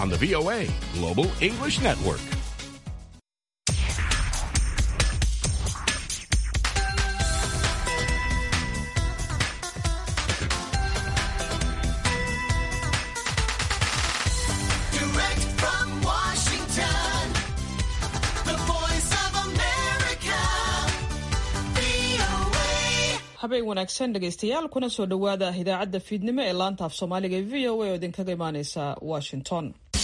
on the VOA Global English Network. Direct from Washington, the voice of America, VOA. habeen wanaagsan dhegaystayaal kuna soo dhowaada idaacadda fiidnimo ee laanta af soomaaliga ee v o a oo idinkaga imaaneysa washington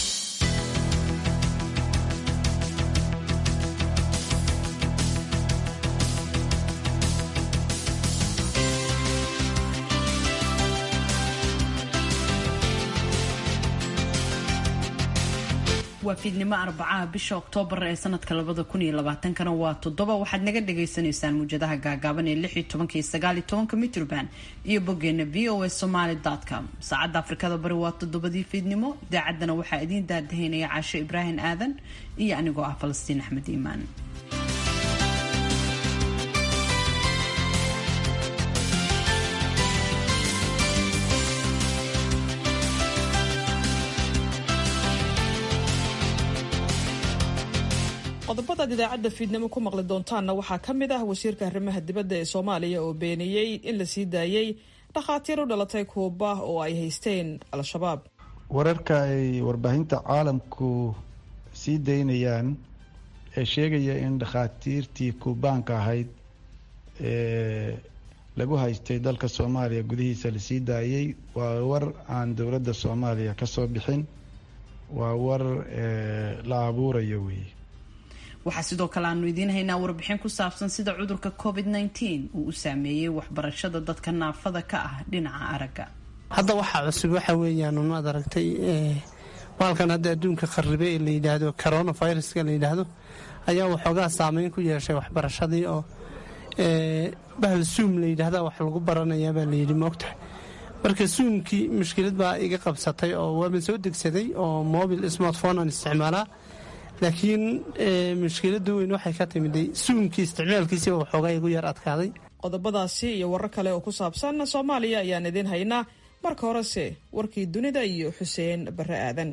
waa fiidnimo arbacaha bisha oktoobar ee sanadka labada kun iyo labaatankana waa toddoba waxaad naga dhagaysanaysaan muujadaha gaagaaban ee lix iyo tobanka iyo sagaal iyo tobanka mitroband iyo boggeena v o a somaly com saacadda afrikada bari waa toddobadii fiidnimo idaacaddana waxaa idiin daadahaynaya caasho ibraahim aadan iyo anigoo ah falastiin axmed iimaan qodobadaad idaacadda fiidnimo ku maqli doontaanna waxaa ka mid ah wasiirka arrimaha dibadda ee soomaaliya oo beeniyey in la sii daayey dhakhaatiir u dhalatay kuuba oo ay haysteen al-shabaab wararka ay warbaahinta caalamku sii daynayaan ee sheegaya in dhakhaatiirtii kuubaanka ahayd ee lagu haystay dalka soomaaliya gudihiisa la sii daayey waa war aan dowladda soomaaliya ka soo bixin waa war ee la abuurayo weeye waxaa sidoo kale aanu idiin haynaa warbixin ku saabsan sida cudurka covid -19 uu u saameeyey waxbarashada dadka naafada ka ah dhinaca aragga hadda waxaa cusub waxa weeyaan maad aragtay maalkan hadda adduunka kharibe ee la yidhaahdo coronaviruska la yidhaahdo ayaa waxoogaa saameyn ku yeeshay waxbarashadii oo bahal suum la yidhaahda wax lagu baranayaabaa layidhi moogtahay marka suumkii mushkilad baa iga qabsatay oo waaba soo degsaday oo mobil smartphone aan isticmaalaa laakiin mushkilada weyn waxay ka timiday suumkii isticmaalkiisiba waxoogaa igu yar adkaaday qodobadaasi iyo warar kale oo ku saabsan soomaaliya ayaan idiin haynaa marka horese warkii dunida iyo xuseen barre aadan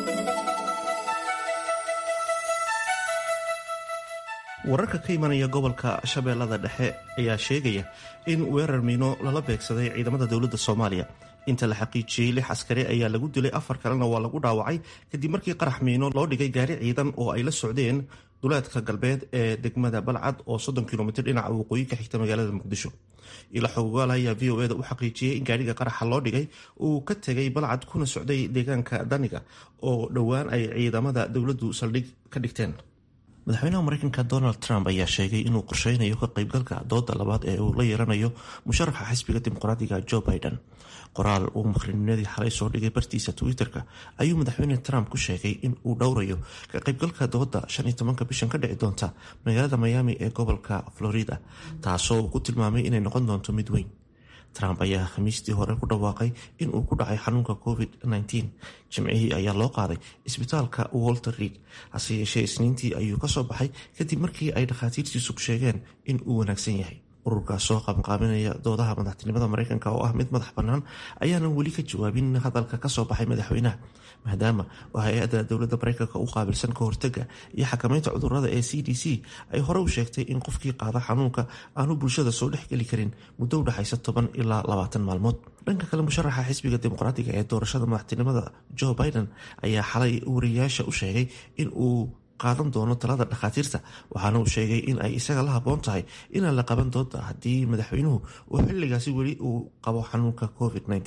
wararka ka imanaya gobolka shabeellada dhexe ayaa sheegaya in weerar miino lala beegsaday ciidamada dowladda soomaaliya inta la xaqiijiyey lix askari ayaa lagu dilay afar kalena waa lagu dhaawacay kadib markii qarax miino loo dhigay gaari ciidan oo ay la socdeen duleedka galbeed ee degmada balcad oo soddon kilomitr dhinaca waqooyi ka xigta magaalada muqdisho ila xogogaal ayaa v o eda u xaqiijiyey in gaariga qaraxa loo dhigay uu ka tegay balcad kuna socday deegaanka daniga oo dhowaan ay ciidamada dowladdu saldhig ka dhigteen madaxweynaha mareykanka donald trump ayaa sheegay inuu qorsheynayo ka qaybgalka dooda labaad ee uu la yeeranayo musharaxa xisbiga dimuqraadiga joe biden qoraal uu maqrinimadii xalay soo dhigay bartiisa twitter-ka ayuu madaxweyne trump ku sheegay in uu dhowrayo ka qaybgalka dooda shan iyo tobanka bishan ka dhici doonta magaalada miami ee gobolka florida taasoo uu ku tilmaamay inay noqon doonto mid weyn trump ayaa khamiistii hore ku dhawaaqay in uu ku dhacay xanuunka covid-19 jimcihii ayaa loo qaaday isbitaalka walter reed hase yeeshee isniintii ayuu ka soo baxay kadib markii ay dhakhaatiirtiisu sheegeen in uu wanaagsan yahay ururkaas soo qabanqaabinaya doodaha madaxtinimada mareykanka oo ah mid madax bannaan ayaanan weli ka jawaabin hadalka kasoo baxay madaxweynaha maadaama oo hay-adda dowladda mareykanka u qaabilsan ka hortaga iyo xakamaynta cudurada ee c d c ay hore u sheegtay in qofkii qaada xanuunka aanu bulshada soo dhexgeli karin muddo udhexaysa toban ilaa labaatan maalmood dhanka kale musharaxa xisbiga dimuqraatiga ee doorashada madaxtinimada joe biden ayaa xalay wariyayaasha u sheegay in uu qaadan doono talada dhakhaatiirta waxaana uu sheegay in ay isaga la haboon tahay inaan la qaban doonta haddii madaxweynuhu uu xilligaasi weli uu qabo xanuunka covid-19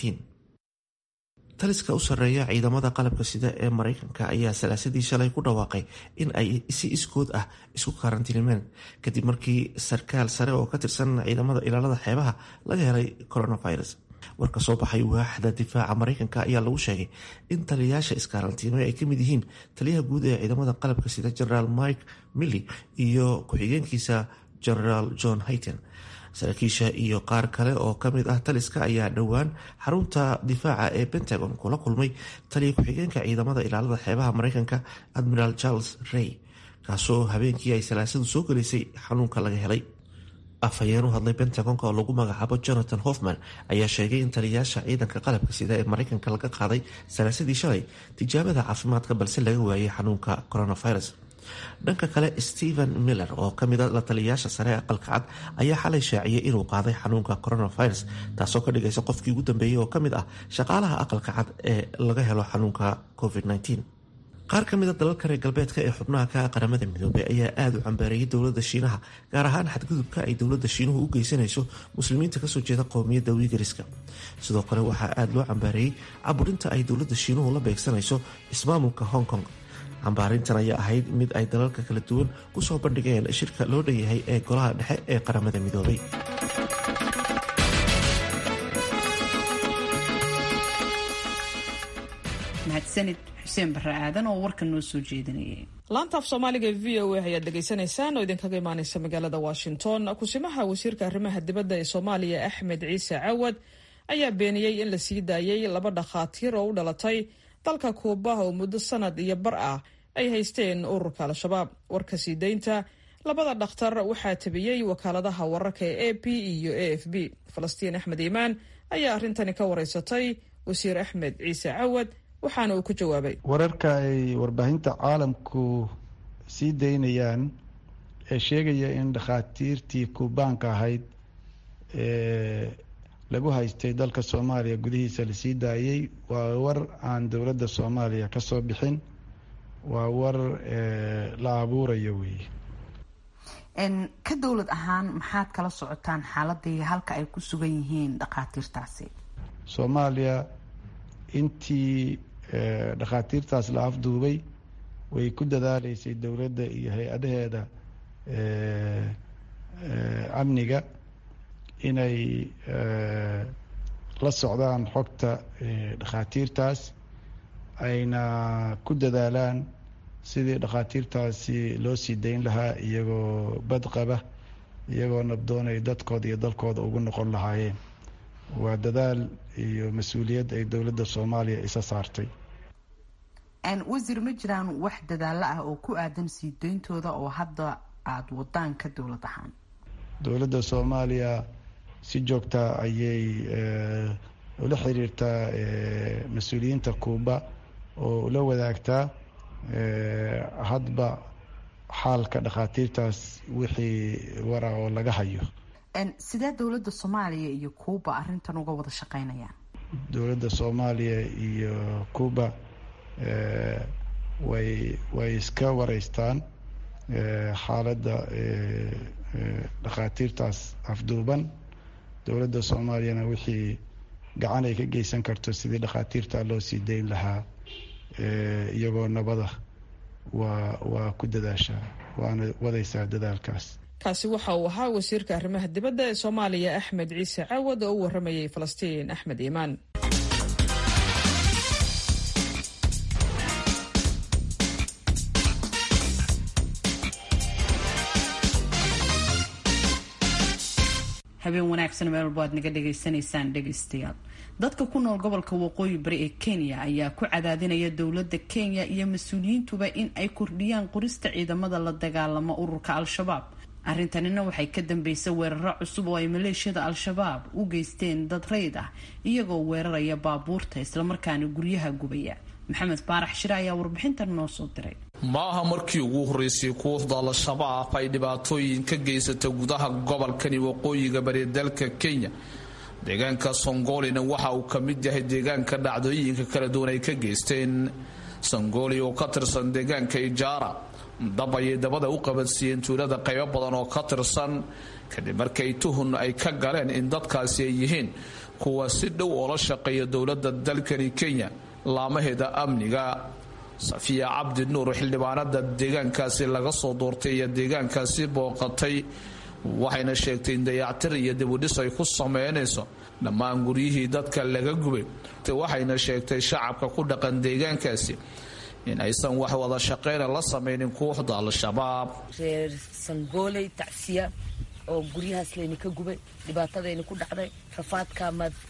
taliska u sarreeya ciidamada qalabka sida ee mareykanka ayaa salaasadii shalay ku dhawaaqay in ay si iskood ah isku karantiinimeen kadib markii sarkaal sare oo ka tirsan ciidamada ilaalada xeebaha laga helay coronavirus warka soo baxay waaxda difaaca mareykanka ayaa lagu sheegay in taliyayaasha iskaarantiimay ay kamid yihiin taliyaha guud ee ciidamada qalabka sida generaal mike milly iyo ku-xigeenkiisa generaal john hayten saraakiisha iyo qaar kale oo kamid ah taliska ayaa dhowaan xarunta difaaca ee pentagon kula kulmay taliya ku-xigeenka ciidamada ilaalada xeebaha mareykanka admiral charles rey kaasoo habeenkii ay salaasadu soo gelaysay xanuunka laga helay afhayeen u hadlay pentagonka oo lagu magacaabo jonathan hoffman ayaa sheegay in taliyayaasha ciidanka qalabka sida ee maraykanka laga qaaday salaasadii shalay tijaabada caafimaadka balse laga waayay xanuunka coronavirus dhanka kale stephen miller oo kamida la taliyayaasha sare ee aqalka cad ayaa xalay shaaciyay inuu qaaday xanuunka coronavirus taasoo ka dhigaysa qofkii ugu dambeeyey oo kamid ah shaqaalaha aqalka cad ee laga helo xanuunka covid-19 qaar ka mida dalalka reer galbeedka ee xubnaha ka qaramada midoobay ayaa aada u cambaarayay dowladda shiinaha gaar ahaan xadgudubka ay dowladda shiinuhu u geysanayso muslimiinta kasoo jeeda qowmiyadda wiigariska sidoo kale waxaa aada loo cambaareeyey caburinta ay dowladda shiinuhu la beegsanayso ismaamulka hong kong cambaarintan ayaa ahayd mid ay dalalka kala duwan kusoo bandhigeen shirka loo dhanyahay ee golaha dhexe ee qaramada midoobay mahadsanid xuseen barre aadan oo warka noo soo jeedinayay laanta af soomaaliga v o a ayaad dhegaysanaysaan oo idinkaga imaaneysa magaalada washington kusimaha wasiirka arrimaha dibadda ee soomaaliya axmed ciise cawad ayaa beeniyey in la sii daayay laba dhakhaatiir oo u dhalatay dalka kuuba oo muddo sanad iyo bar ah ay haysteen ururka al-shabaab warka sii daynta labada dhakhtar waxaa tabiyey wakaaladaha wararka ee a p iyo a f b falastiin axmed iimaan ayaa arrintani ka wareysatay wasiir axmed ciise cawad waxaana uu ku jawaabay wararka ay warbaahinta caalamku sii daynayaan ee sheegaya in dhakhaatiirtii kuubaanka ahayd ee lagu haystay dalka soomaaliya gudihiisa lasii daayey waa war aan dowladda soomaaliya ka soo bixin waa war la abuurayo weeye ka dowlad ahaan maxaad kala socotaan xaaladii halka ay ku sugan yihiin dhakhaatiirtaasi soomaaliya intii dhakhaatiirtaas la afduubay way ku dadaaleysay dowladda iyo hay-adaheeda amniga inay la socdaan xogta dhakhaatiirtaas ayna ku dadaalaan sidii dhakhaatiirtaasi loo sii dayn lahaa iyagoo badqaba iyagoo nabdoonay dadkooda iyo dalkooda ugu noqon lahaayeen waa dadaal iyo mas-uuliyad ay dowladda soomaaliya isa saartay wasiir ma jiraan wax dadaalo ah oo ku aadan sii dayntooda oo hadda aada wadaan ka dowlad ahaan dowladda soomaaliya si joogta ayay ula xiriirtaa mas-uuliyiinta kuuba oo ula wadaagtaa hadba xaalka dhakhaatiirtaas wixii wara oo laga hayo sidee dowladda soomaaliya iyo kuuba arrintan uga wada shaqeynayaan dowladda soomaaliya iyo kuuba way way iska wareystaan xaaladda dhakhaatiirtaas afduuban dowladda soomaaliyana wixii gacan ay ka geysan karto sidii dhakhaatiirta loo sii dayn lahaa iyagoo nabada waa waa ku dadaashaa waana wadaysaa dadaalkaas kaasi waxa uu ahaa wasiirka arrimaha dibadda ee soomaaliya axmed ciise cawad oo u waramayay falastiin axmed iimaan habeen wanaagsan meel walba aad naga dhagaysanaysaan dhegaystayaal dadka ku nool gobolka waqooyi bari ee kenya ayaa ku cadaadinaya dowladda kenya iyo mas-uuliyiintuba in ay kordhiyaan qorista ciidamada la dagaalama ururka al-shabaab arrintanina waxay ka dambeysay weeraro cusub oo ay maleeshiyada al-shabaab u geysteen dad rayd ah iyagoo weeraraya baabuurta islamarkaana guryaha gubaya maxamed baarax shire ayaa warbixintan noo soo diray ma aha markii ugu horreysay kooxda al-shabaab ay dhibaatooyin ka geysata gudaha gobolkani waqooyiga bari dalka kenya deegaanka songolina waxa uu ka mid yahay deegaanka dhacdooyinka kala duwan ay ka geysteen songoli oo ka tirsan deegaanka ijaara dab ayay dabada u qabadsiiyeen tuulada qaybo badan oo ka tirsan kadib markay tuhun ay ka galeen in dadkaasi ay yihiin kuwa si dhow oo la shaqeeya dowladda dalkani kenya laamaheeda amniga safiya cabdi nuur xildhibaanada deegaankaasi laga soo doortay iyo deegaankaasi booqatay waxayna sheegtay in dayactir iyo dibudhis ay ku sameynayso dhammaan guryihii dadka laga gubay waxayna sheegtay shacabka ku dhaqan deegaankaasi in aysan wax wada shaqeyna la sameynin kooxda al-shabaab reer sangooley tacsiya oo guryahaas layna ka gubay dhibaatadayna ku dhacday rafaadka madeen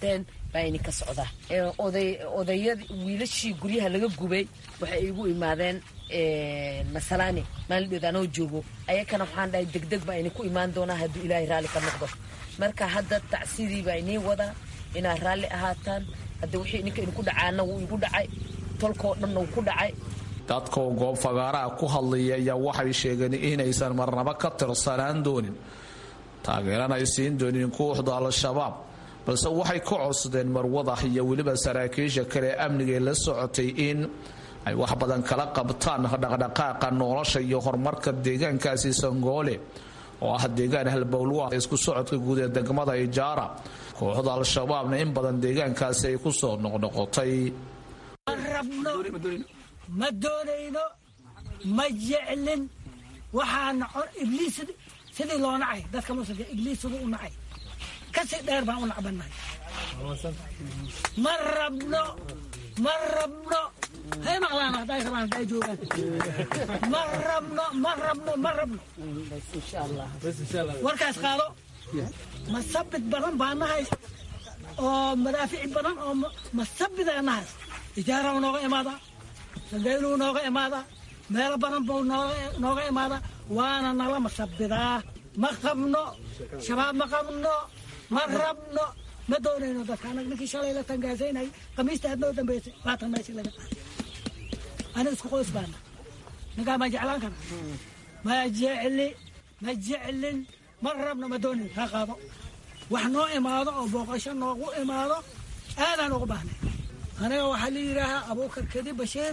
baa ini ka socdaa oday odayada wiilashii guryaha laga gubay waxay igu imaadeen masalaani maalidheed anoo joogo ayakana waxaan dhahay degdeg baa ini ku imaan doonaa hadduu ilaahay raalli ka noqdo marka hadda tacsidii baa inii wadaa inaad raalli ahaataan hadda wixii ninka idinku dhacaana wuu igu dhacay tolkoo dhanna wuu ku dhacay dadka oo goob fagaaraha ku hadlaya ayaa waxay sheegeen inaysan marnaba ka tirsanaan doonin taageerana ay siin doonin kooxda al-shabaab balse waxay ka codsadeen marwada iyo weliba saraakiisha kale amniga ee la socotay in ay wax badan kala qabtaan dhaqdhaqaaqa nolosha iyo horumarka deegaankaasi sangoole oo ah deegaan halbowlwa isku socodka guud ee degmada ijaara kooxda al-shabaabna in badan deegaankaasi ay ku soo noqnoqotay ma doonayno ma jeclin waxaana ibliis sidii loo nacay dadka muslimka ibliis siduu u nacay kasii dheer baan u nacbannahay ma rabno ma rabno hay maqlaan hadday rabaan hadday joogaan ma rabno ma rabno ma rabno warkaas qaado masabid badan baa nahay oo madaafici badan oo masabidaa nahay ijaara nooga imaada sangayluu nooga imaada meelo badan buu nooga imaada waana nala masabidaa ma qabno shabaab ma qabno ma rabno ma doonayno dadka anag ninkii shalay la tangaasaynay khamiista aad noo dambaysay laatan meeshii laga qaaday aniga isku qoys baana ninkaa ma jeclaan kara ma jecli ma jeclin ma rabno ma doonayn ha qaado wax noo imaado oo booqasho noogu imaado aadaan ugu baahnay aniga waxaa la yidhaahaa abuukar kedi bashiir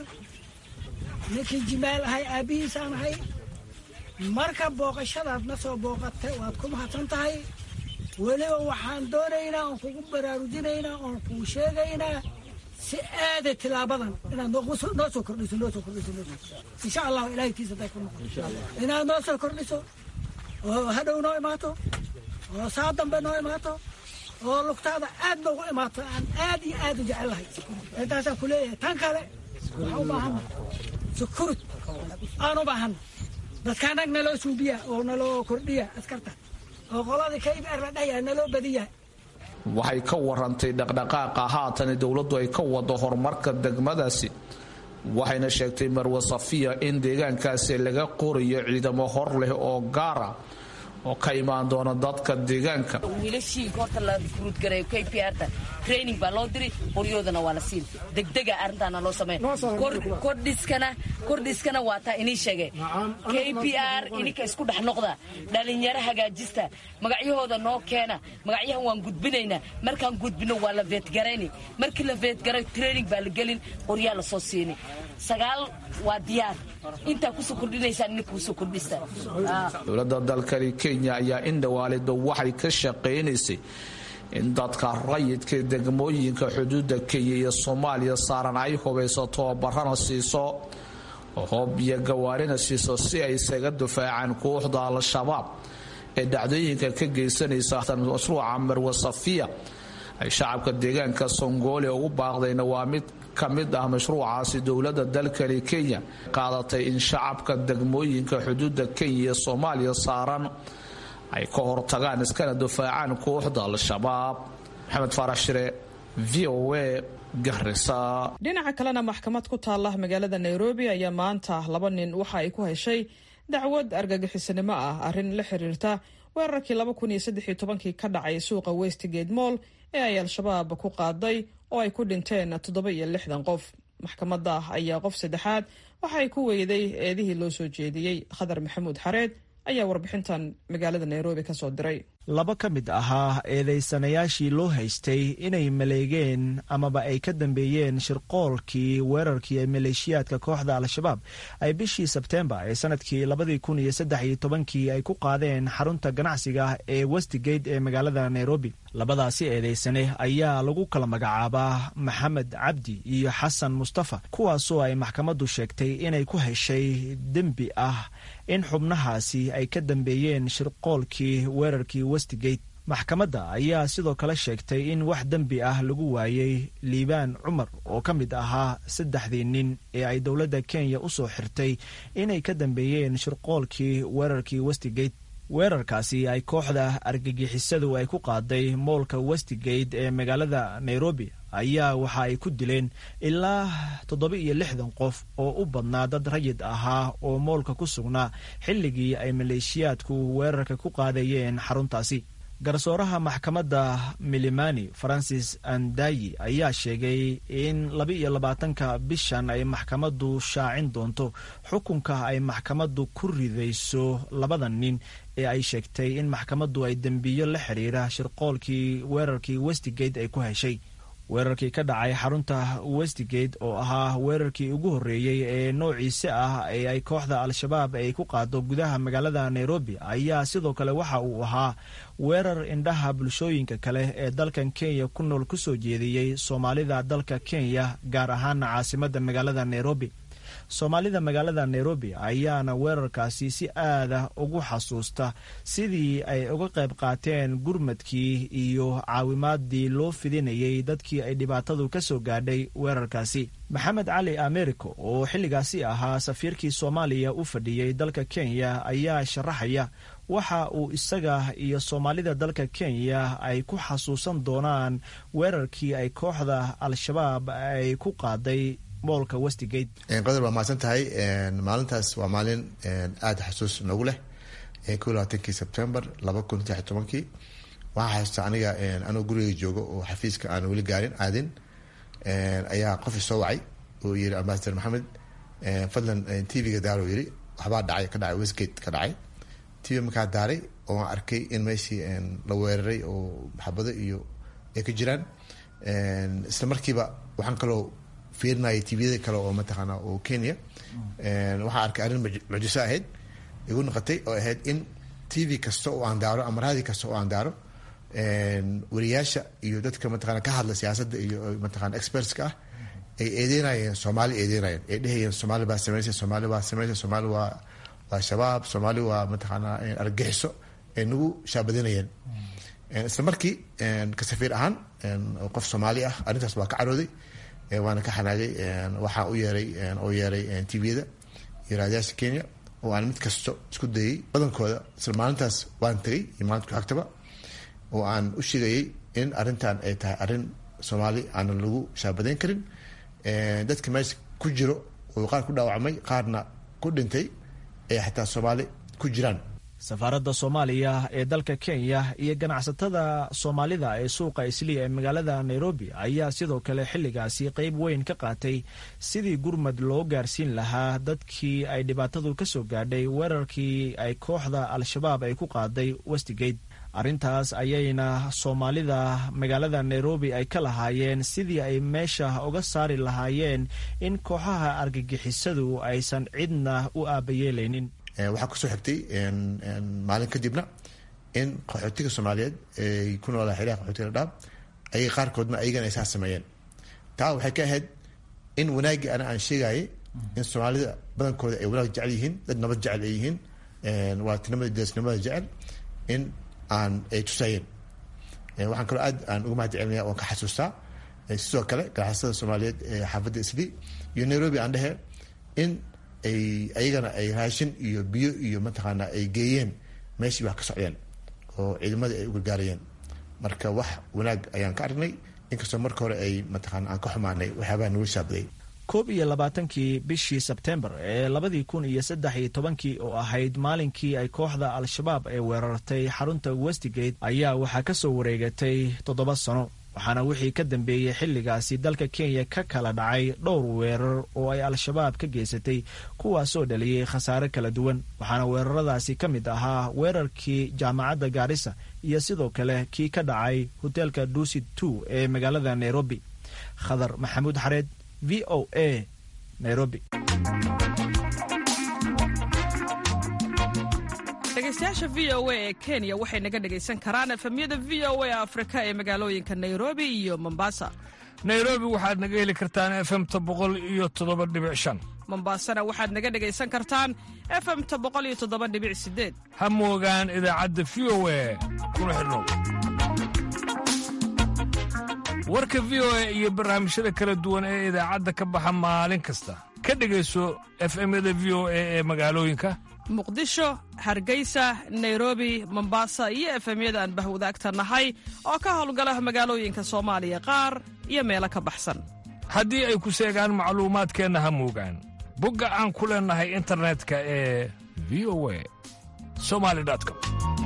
ninkii jimaal ahay aabbihiisaan ahay marka booqashadaad na soo booqatay waad ku mahadsan tahay weliba waxaan doonaynaa oon kugu baraarujinaynaa oon kuu sheegaynaa si aada tilaabadan inaad noo soo kordhiso noo soo kordhiso noo soo insha allahu ilaahaytiisa haday ku noqoto inaad noo soo kordhiso oo hadhow noo imaato oo saa dambe noo imaato oo lugtaada aad noogu imaato aan aad iyo aad u jecelahay intaasaan ku leeyahay tan kale waxaan u baahanna sukurud aan u baahanna dadka anag naloo suubiya oo naloo kordhiya askarta oo qoladii kaybeer la dhahyaa naloo badiya waxay ka warantay dhaqdhaqaaqa haatan dowladdu ay ka wado horumarka degmadaasi waxayna sheegtay marwe safiya in deegaankaasi laga qorayo ciidamo hor leh oo gaara oo ka imaan doona dadka deegaanka wiilashii horta la furuud gareeyo k p r-ta training baa loo diri qoryoodana waa la siin degdega arrintaana loo sameyn kordhiskana kordhiskana waa taa inii sheegay k p r ininka isku dhex noqda dhalinyaro hagaajista magacyahooda noo keena magacyahan waan gudbinaynaa markaan gudbino waa la veetgarayni markii la veetgaray training baa la gelin qoryaa la soo siini sagaal waa diyaar intaa kusoo kordhinaysaan ininka kusoo kordhista dowladda dalkani kenya ayaa in dhawaalido waxay ka shaqaynaysay in dadka rayidka degmooyinka xuduudda kenya iyo soomaaliya saaran ay hubayso tababarana siiso hoob iyo gawaarina siiso si ay isaga difaacaan kooxda al-shabaab ee dhacdooyinka ka geysanaysa mashruuca marwe safiya ay shacabka deegaanka songoole ugu baaqdayna waa mid ka mid ah mashruucaasi dowladda dalkani kenya qaadatay in shacabka degmooyinka xuduudda kenya iyo soomaaliya saaran ay ka hortagaan iskana difaacaan kooxda al-shabaab maxamed faarax shire v o a garisa dhinaca kalena maxkamad ku taala magaalada nairobi ayaa maanta laba nin waxa ay ku heshay dacwad argagixisanimo ah arrin la xiriirta weerarkii laba kun iyo saddex iyo tobankii ka dhacay suuqa westgate moll ee ay al-shabaab ku qaaday oo ay ku dhinteen toddoba iyo lixdan qof maxkamadda ayaa qof saddexaad waxa ay ku weyday eedihii loo soo jeediyey khadar maxamuud xareed ayaa warbixintan magaalada nairobi ka soo diray laba ka mid ahaa eedaysanayaashii loo haystay inay maleegeen amaba ay ka dambeeyeen shirqoolkii weerarkii ee maleeshiyaadka kooxda al-shabaab ay bishii sebteembar ee sanadkii labadii kun iyo saddex iyo tobankii ay ku qaadeen xarunta ganacsiga ee westgate ee magaalada nairobi labadaasi eedaysane ayaa lagu kala magacaabaa maxamed cabdi iyo xasan mustafa kuwaasoo ay maxkamaddu sheegtay inay ku heshay dembi ah in xubnahaasi ay ka dambeeyeen shirqoolkii weerarkii westgate maxkamadda ayaa sidoo kale sheegtay in wax dembi ah lagu waayey liibaan cumar oo ka mid ahaa saddexdii nin ee ay dowladda kenya u soo xirtay inay ka dambeeyeen shirqoolkii weerarkii westgate weerarkaasi ay kooxda argagixisadu ay ku qaaday moolka westgate ee magaalada nairobi ayaa waxa ay ku dileen ilaa toddoba iyo lixdan qof oo u badnaa dad rayid ahaa oo moolka ku sugnaa xilligii ay maleeshiyaadku weerarka ku qaadayeen xaruntaasi garsooraha maxkamadda milimani francis andayi ayaa sheegay in laba iyo labaatanka bishan ay maxkamaddu shaacin doonto xukunka ay maxkamaddu ku ridayso labada nin ee ay sheegtay in maxkamaddu ay dembiyo la xidhiira shirqoolkii weerarkii westgate ay ku heshay weerarkii ka dhacay xarunta westgate oo ahaa weerarkii ugu horreeyey ee noociise ah ee ay kooxda al-shabaab ay ku qaado gudaha magaalada nairobi ayaa sidoo kale waxa uu ahaa weerar indhaha bulshooyinka kale ee dalkan kenya ku nool ku soo jeediyey soomaalida dalka kenya gaar ahaana caasimadda magaalada nairobi soomaalida magaalada nairobi ayaana weerarkaasi si aada ugu xasuusta sidii ay uga qayb qaateen gurmadkii iyo caawimaadii loo fidinayay dadkii ay dhibaatadu ka soo gaadhay weerarkaasi maxamed cali americo oo xilligaasi ahaa safiirkii soomaaliya u fadhiyey dalka kenya ayaa sharaxaya waxa uu isaga iyo soomaalida dalka kenya ay ku xasuusan doonaan weerarkii ay kooxda al-shabaab ay ku qaaday qodor waa mahadsan tahay maalintaas waa maalin aada xasuus noogu leh ko labaatankii sebtembar laba kun saddex tobankii waxaa xasuusta aniga anoo guriga joogo oo xafiiska aan weli gaarin aadin ayaa qof soo wacay oo yiri ambasador maxamed fadlan tvga daaro yiri waxbaa dhacay ka dhacay westgate ka dhacay tv markaa daaray oo aan arkay in meeshii la weeraray oo maxabado iyo ay ka jiraan isla markiiba waxaan kaloo fiirinaya tviyada kale oo mataqaana oo kenya waxaa arkay arrin mucjiso ahayd igu noqotay oo ahayd in tv kasta oo aan daaro ama raadi kasta oo aan daaro wariyaasha iyo dadka mataqana ka hadla siyaasadda iyo mataqana expertska ah ay eedeynayeen soomaali eedeynayeen ay dhehayeen soomaali baa sameysay soomaali baa sameysay soomaali waa waa shabaab soomaali waa mataqaana argagixiso ay nagu shaabadinayeen isla markii ka safiir ahaan qof soomaali ah arrintaas waa ka carooday waana ka xanaagay waxaa u yeeray oo yeeray tviyada iyo raadiyaasha kenya oo aan mid kasto isku dayay badankooda isla maalintaas waan tagay iyo maalinta ku-xigtaba oo aan u sheegayay in arrintan ay tahay arrin soomaali aanan lagu shaabadayn karin dadka meesha ku jiro oo qaar ku dhaawacmay qaarna ku dhintay ee xataa soomaali ku jiraan safaaradda soomaaliya ee dalka kenya iyo ganacsatada soomaalida ee suuqa isliya ee magaalada nairobi ayaa sidoo kale xilligaasi qeyb weyn ka qaatay sidii gurmad loo gaarsiin lahaa dadkii ay dhibaatadu ka soo gaadhay weerarkii ay kooxda al-shabaab ay ku qaaday westgate arrintaas ayayna soomaalida magaalada nairobi ay ka lahaayeen sidii ay meesha uga saari lahaayeen in kooxaha argagixisadu aysan cidna u aabayeelaynin waxaa kusoo xigtay maalin kadibna in qaxootiga soomaaliyeed ay ku noolaa xiriha qaxootiga dhadhaab ayay qaarkoodna ayagana ay saa sameeyeen taa waxay ka ahayd in wanaaggii ana aan sheegayay in soomaalida badankooda ay wanaag jecel yihiin dad nabad jecel ay yihiin waa tinimada deesnimada jecel in aan ay tusayeen waxaan kaloo aad aan uga mahad celinaya waan ka xasuustaa sidoo kale ganacsatada soomaaliyeed ee xaafadda isli iyo nairobi aan dhehe in ay ayagana ay raashin iyo biyo iyo mataqaana ay geeyeen meeshii wax ka socdeen oo ciidamadii ay u gargaarayeen marka wax wanaag ayaan ka aragnay inkastoo marka hore ay mataqaana aan ka xumaanay waxyaabaha nagu shaabaday koob iyo labaatankii bishii sebtembar ee labadii kun iyo saddex iyo tobankii oo ahayd maalinkii ay kooxda al-shabaab ee weerartay xarunta westgate ayaa waxaa ka soo wareegatay toddoba sano waxaana wixii ka dambeeyey xilligaasi dalka kenya ka kala dhacay dhowr weerar oo ay al-shabaab ka geysatay kuwaasoo dhaliyey khasaare kala duwan waxaana weeraradaasi ka mid ahaa weerarkii jaamacadda gaarisa iyo sidoo kale kii ka dhacay hoteelka duusid two ee magaalada nairobi khadar maxamuud xareed v o a nairobi dhegeystayaasha v o a ee kenya waxay naga dhegaysan karaan efemyada v o a afrika ee magaalooyinka nairobi iyo mombasa nairobi waxaad naga heli kartaan efemta boqol iyo toddoba dhibic shan mombasana waxaad naga dhegaysan kartaan efemta boqol iyo toddoba dhibic sideed ha moogaan idaacadda v o a kuna xidhnow warka v o a iyo barnaamijyada kala duwan ee idaacadda ka baxa maalin kasta ka dhegayso efemyada v o a ee magaalooyinka muqdisho hargeysa nairobi mombasa iyo efemyada aan bahwadaagta nahay oo ka howlgala magaalooyinka soomaaliya qaar iyo meelo ka baxsan haddii ay ku seegaan macluumaadkeenna ha muugaan bogga aan ku leennahay internetka ee v o a somali com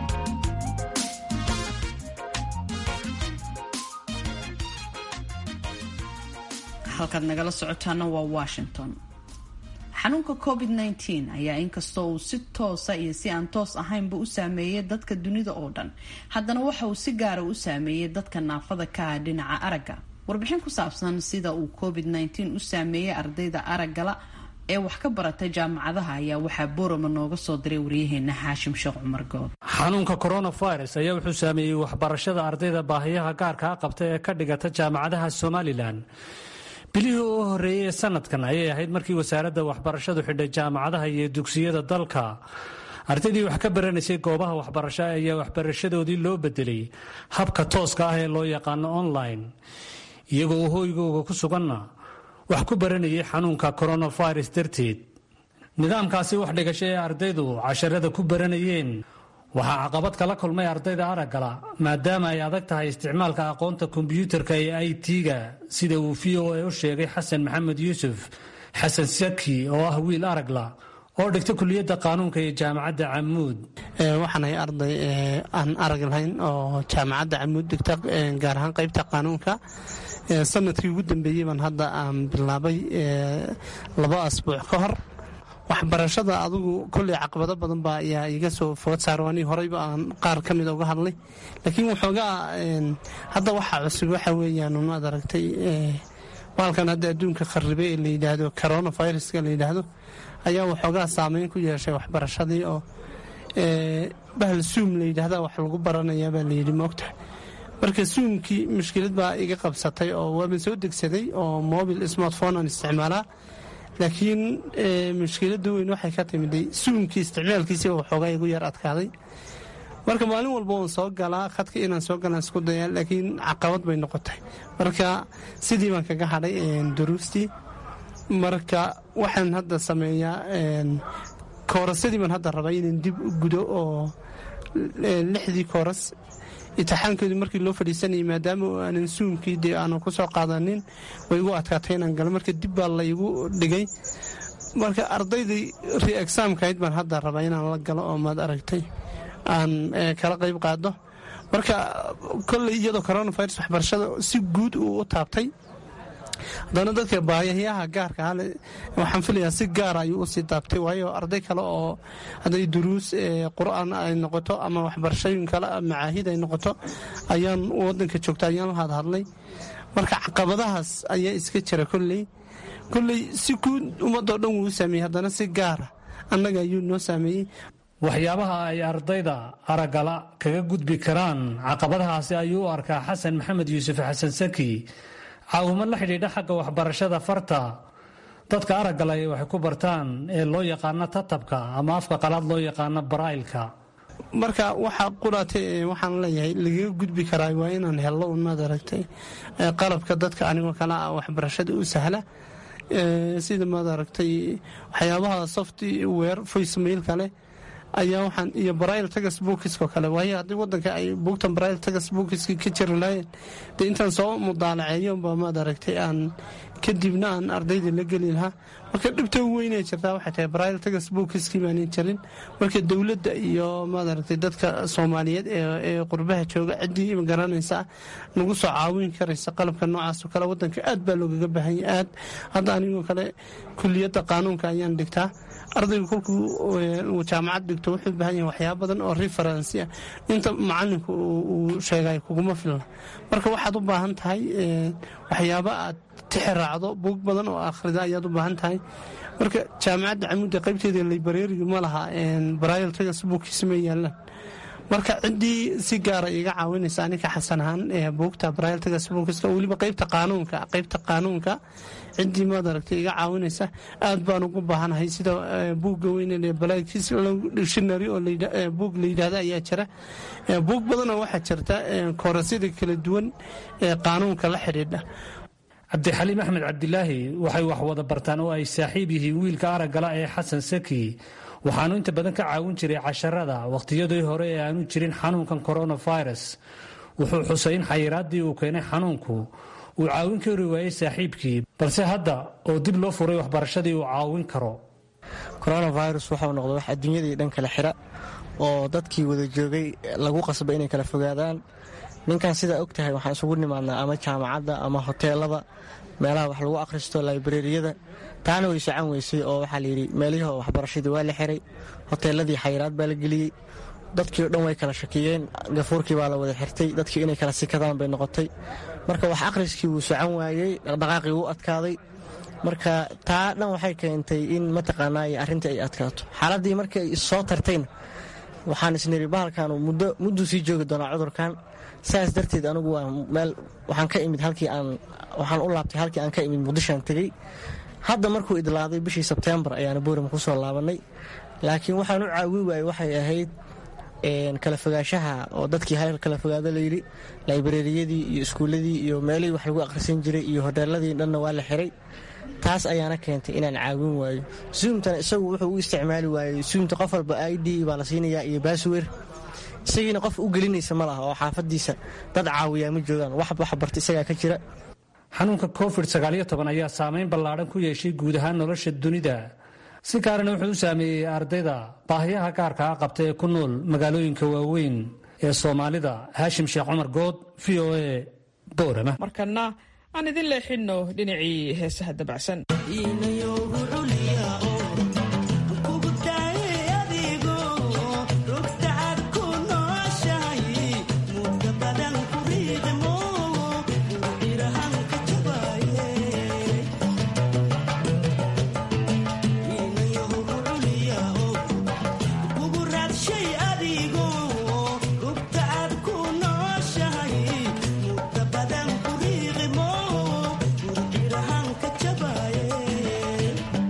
halkaad nagala socotaana waa washington xanuunka covid -19 ayaa inkastoo uu si toosa iyo si aan toos ahaynba u saameeyay dadka dunida oo dhan haddana waxa uu si gaara u saameeyey dadka naafada ka ah dhinaca aragga warbixin ku saabsan sida uu covid -19 u saameeyey ardayda araggala ee wax ka baratay jaamacadaha ayaa waxaa boorama nooga soo diray waryaheena xaashim sheekh cumar good xanuunka coronavirus ayaa wuxuu saameeyey waxbarashada ardayda baahiyaha gaarkaa qabta ee ka dhigata jaamacadaha somalilan bilihii u horeeyey ee sanadkan ayay ahayd markii wasaaradda waxbarashadu xidhay jaamacadaha iyo dugsiyada dalka ardaydii wax ka baranaysay goobaha waxbarasho ayaa waxbarashadoodii loo bedelay habka tooska ah ee loo yaqaano online iyagoo hooygooga ku suganna wax ku baranayay xanuunka coronavirus darteed nidaamkaasi wax dhigasho ee ardaydu casharada ku baranayeen waxaa caqabad kala kulmay ardayda araggala maadaama ay adag tahay isticmaalka aqoonta kombyuutarka ee i t-ga sida uu v o a u sheegay xasan maxamed yuusuf xasan saki oo ah wiil aragla oo dhigta kuliyadda qaanuunka ee jaamacadda camuud waxaanahay arday aan arag lahayn oo jaamacadda camuud dhigta gaar ahaan qaybta qaanuunka sanadkii ugu dambeeyey baan hadda aan bilaabay laba asbuuc ka hor waxbarashada adigu kolley caqabado badan baa ayaa iga soo food saaro anii horeyba aan qaar ka mida uga hadlay laakiin waxoogaa hadda waxaa cusub waxa weeyaan maad aragtay baalkan hadda adduunka kharibe ee la yidhaahdo coronaviruska la yidhaahdo ayaa waxoogaa saameyn ku yeeshay waxbarashadii oo bahal suum la yidhaahda wax lagu baranayaa baa layidhi moogtahay marka suumkii mushkilad baa iga qabsatay oo waaban soo degsaday oo mobil smartphone aan isticmaalaa laakiin mushkiladda weyn waxay ka timiday suumkii isticmaalkiisiba waxoogaa igu yar adkaaday marka maalin walba waan soo galaa khadka inaan soo galaan isku dayaa laakiin caqabad bay noqotay marka sidii baan kaga hadhay duruustii marka waxaan hadda sameeyaa koorasadii baan hadda rabaa inaan dib u gudo oo lixdii kooras itixaankeedu markii loo fadhiisanayay maadaama aanan suumkii dee aanan ku soo qaadanin way igu adkaatay inaan galo marka dib baa la igu dhigay marka ardaydii re-exaamkahayd baan hadda rabaa inaan la galo oo maad aragtay aan kala qayb qaado marka kolley iyadoo coronavirus waxbarashada si guud uu u taabtay haddana dadka baayayaha gaarka hale waxaan filayaa si gaara ayuu usii taabtay waayo arday kale oo hadday duruus qur-aan ay noqoto ama waxbarashooyin kale macaahid ay noqoto ayaan wadanka joogta ayaan la hadhadlay marka caqabadahaas ayaa iska jira kolley kolley si guud ummadoo dhan wuu u saameeyey haddana si gaara annaga ayuu noo saameeyey waxyaabaha ay ardayda araggala kaga gudbi karaan caqabadahaasi ayuu u arkaa xasan maxamed yuusuf xasan saki caawimo la xidhiidha xagga waxbarashada farta dadka araggala ay waxay ku bartaan ee loo yaqaano tatabka ama afka qalaad loo yaqaano baraa'ilka marka waxaa quraatay waxaan leeyahay lagaga gudbi karaa waa inaan hello umaad aragtay qalabka dadka anigoo kale ah waxbarashada u sahla sida maad aragtay waxyaabaha software voicemail kale ayaa waxaan iyo barail tagas buukiskoo kale waayo haddii wadanka ay buugtan barail tagas buukiski ka jiri lahayen dee intaan soo mudaalaceeyo ba maad aragtay aan kadibna aan ardayda la geli lahaa marka dhibta u weynay jirtaa waxay tahay barail tagas buukiskii baanan jirin marka dowladda iyo maad aragtay dadka soomaaliyeed ee qurbaha jooga ciddii garanaysa nagu soo caawin karaysa qalabka noocaasoo kale wadanka aad baa loogaga baahanya aad hadda anigoo kale kuliyadda qaanuunka ayaan dhigtaa ardaygu kolkuu jaamacad dhigto wuxuu baahan yahay waxyaaba badan oo referensi ah inta macalinku uu sheegay kuguma filna marka waxaad u baahan tahay waxyaaba aad tixi raacdo buug badan oo akhrida ayaad u baahan tahay marka jaamacadda camuudda qaybteeda librariga ma laha baraayal tagas buugkiisa ma yaalaan marka ciddii si gaara iga caawinaysa aninka xasan ahaan buugta baraayal tagas buugkiska weliba qaybta qaanuunka qaybta qaanuunka ciddii maad aragtay iga caawinaysa aad baan ugu baahanahay sida buugga weyn dictionary oo buug la yidhaahda ayaa jira buug badanoo waxaa jirta koorasyada kala duwan ee qaanuunka la xidhiidha cabdixaliim axmed cabdilaahi waxay wax wada bartaan oo ay saaxiib yihiin wiilka araggala ee xasan saki waxaanu inta badan ka caawin jiray casharada wakhtiyadii hore ee aanu jirin xanuunkan coronavirus wuxuu xusay in xayiraaddii uu keenay xanuunku uu caawin kari waayey saaxiibkii balse hadda oo dib loo furay waxbarashadii uu caawin karo coronavirus waxau noqday wax adduunyadii dhan kala xira oo dadkii wada joogay lagu qasbay inay kala fogaadaan ninkan sidaa og tahay waxaan isugu nimaadnaa ama jaamacadda ama hoteelada meelaha wax lagu akhristo laibrariyada taana way socan weysay oo waxaa layidhi meelihii waxbarashadii waa la xiray hoteeladii xayiraad baa la geliyey dadkii o dhan way kala shakiyeen gafuurkii baa la wada xirtay dadkii inay kala sikadaan bay noqotay marka wax akhriskii wuu socan waayey dhaqdhaqaaqii wuu adkaaday marka taa dhan waxay keentay in mataqaanaa arrintii ay adkaato xaaladdii markii ay soo tartayna waxaan isniri bahalkan mudduu sii joogi doonaa cudurkan saas darteed anigu waa meel waxaan ka imid halkii aan waxaan u laabtay halkii aan ka imid muqdishoan tegey hadda markuu idlaaday bishii sebteembar ayaana boorima ku soo laabanay laakiin waxaan u caawi waayey waxay ahayd kala fogaanshaha oo dadkii hal kala fogaado layidhi laibrariyadii iyo iskuulladii iyo meelihii wax lagu akhrisan jiray iyo hoteeladii dhanna waa la xiray taas ayaana keentay inaan caawin waayo zoomtana isagu wuxuu u isticmaali waayey zoomta qof walba i d baa la siinayaa iyo baaswer isagiina qof u gelinaysa ma laha oo xaafadiisa dad caawiyaa ma joogaan wax wax barta isagaa ka jira xanuunka covid ayaa saameyn ballaadhan ku yeeshay guud ahaan nolosha dunida si gaarana wuxuu u saameeyey ardayda baahiyaha gaarka a qabta ee ku nool magaalooyinka waaweyn ee soomaalida haashim sheekh cumar good v o a boorama markana aan idin leexinno dhinacii heesaha dabacsan Jabba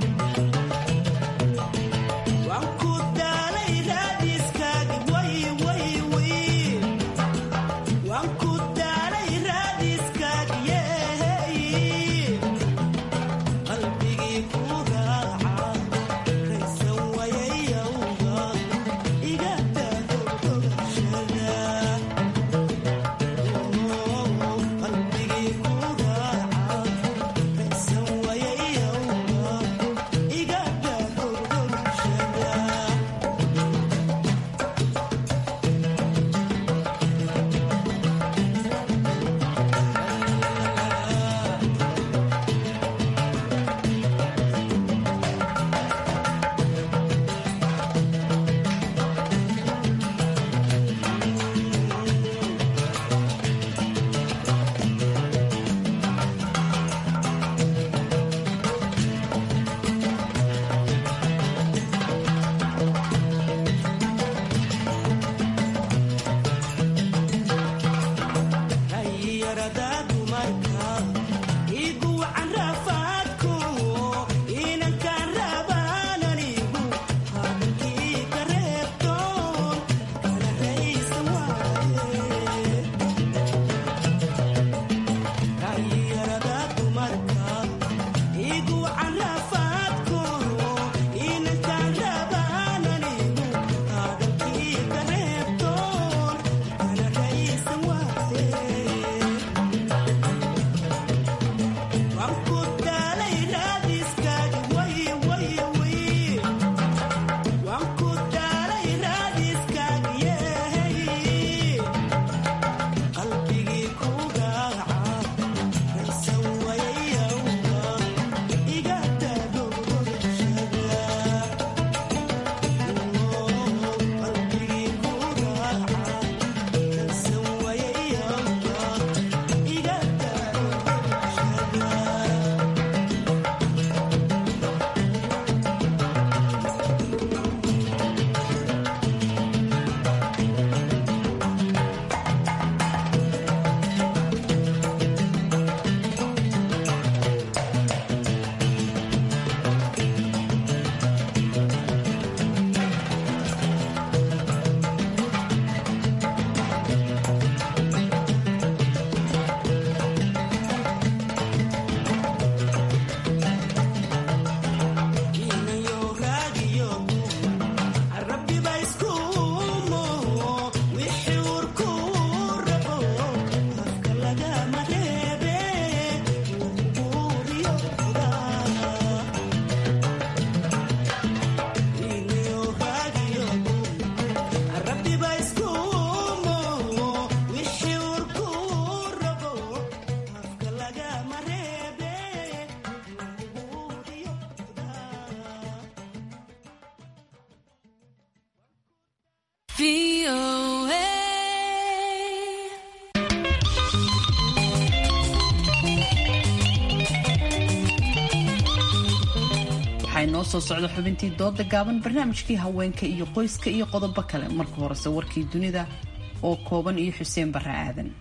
inoo soo socdo xubintii dooda gaaban barnaamijkii haweenka iyo qoyska iyo qodobo kale marka horese warkii dunida oo kooban iyo xuseen barre aadan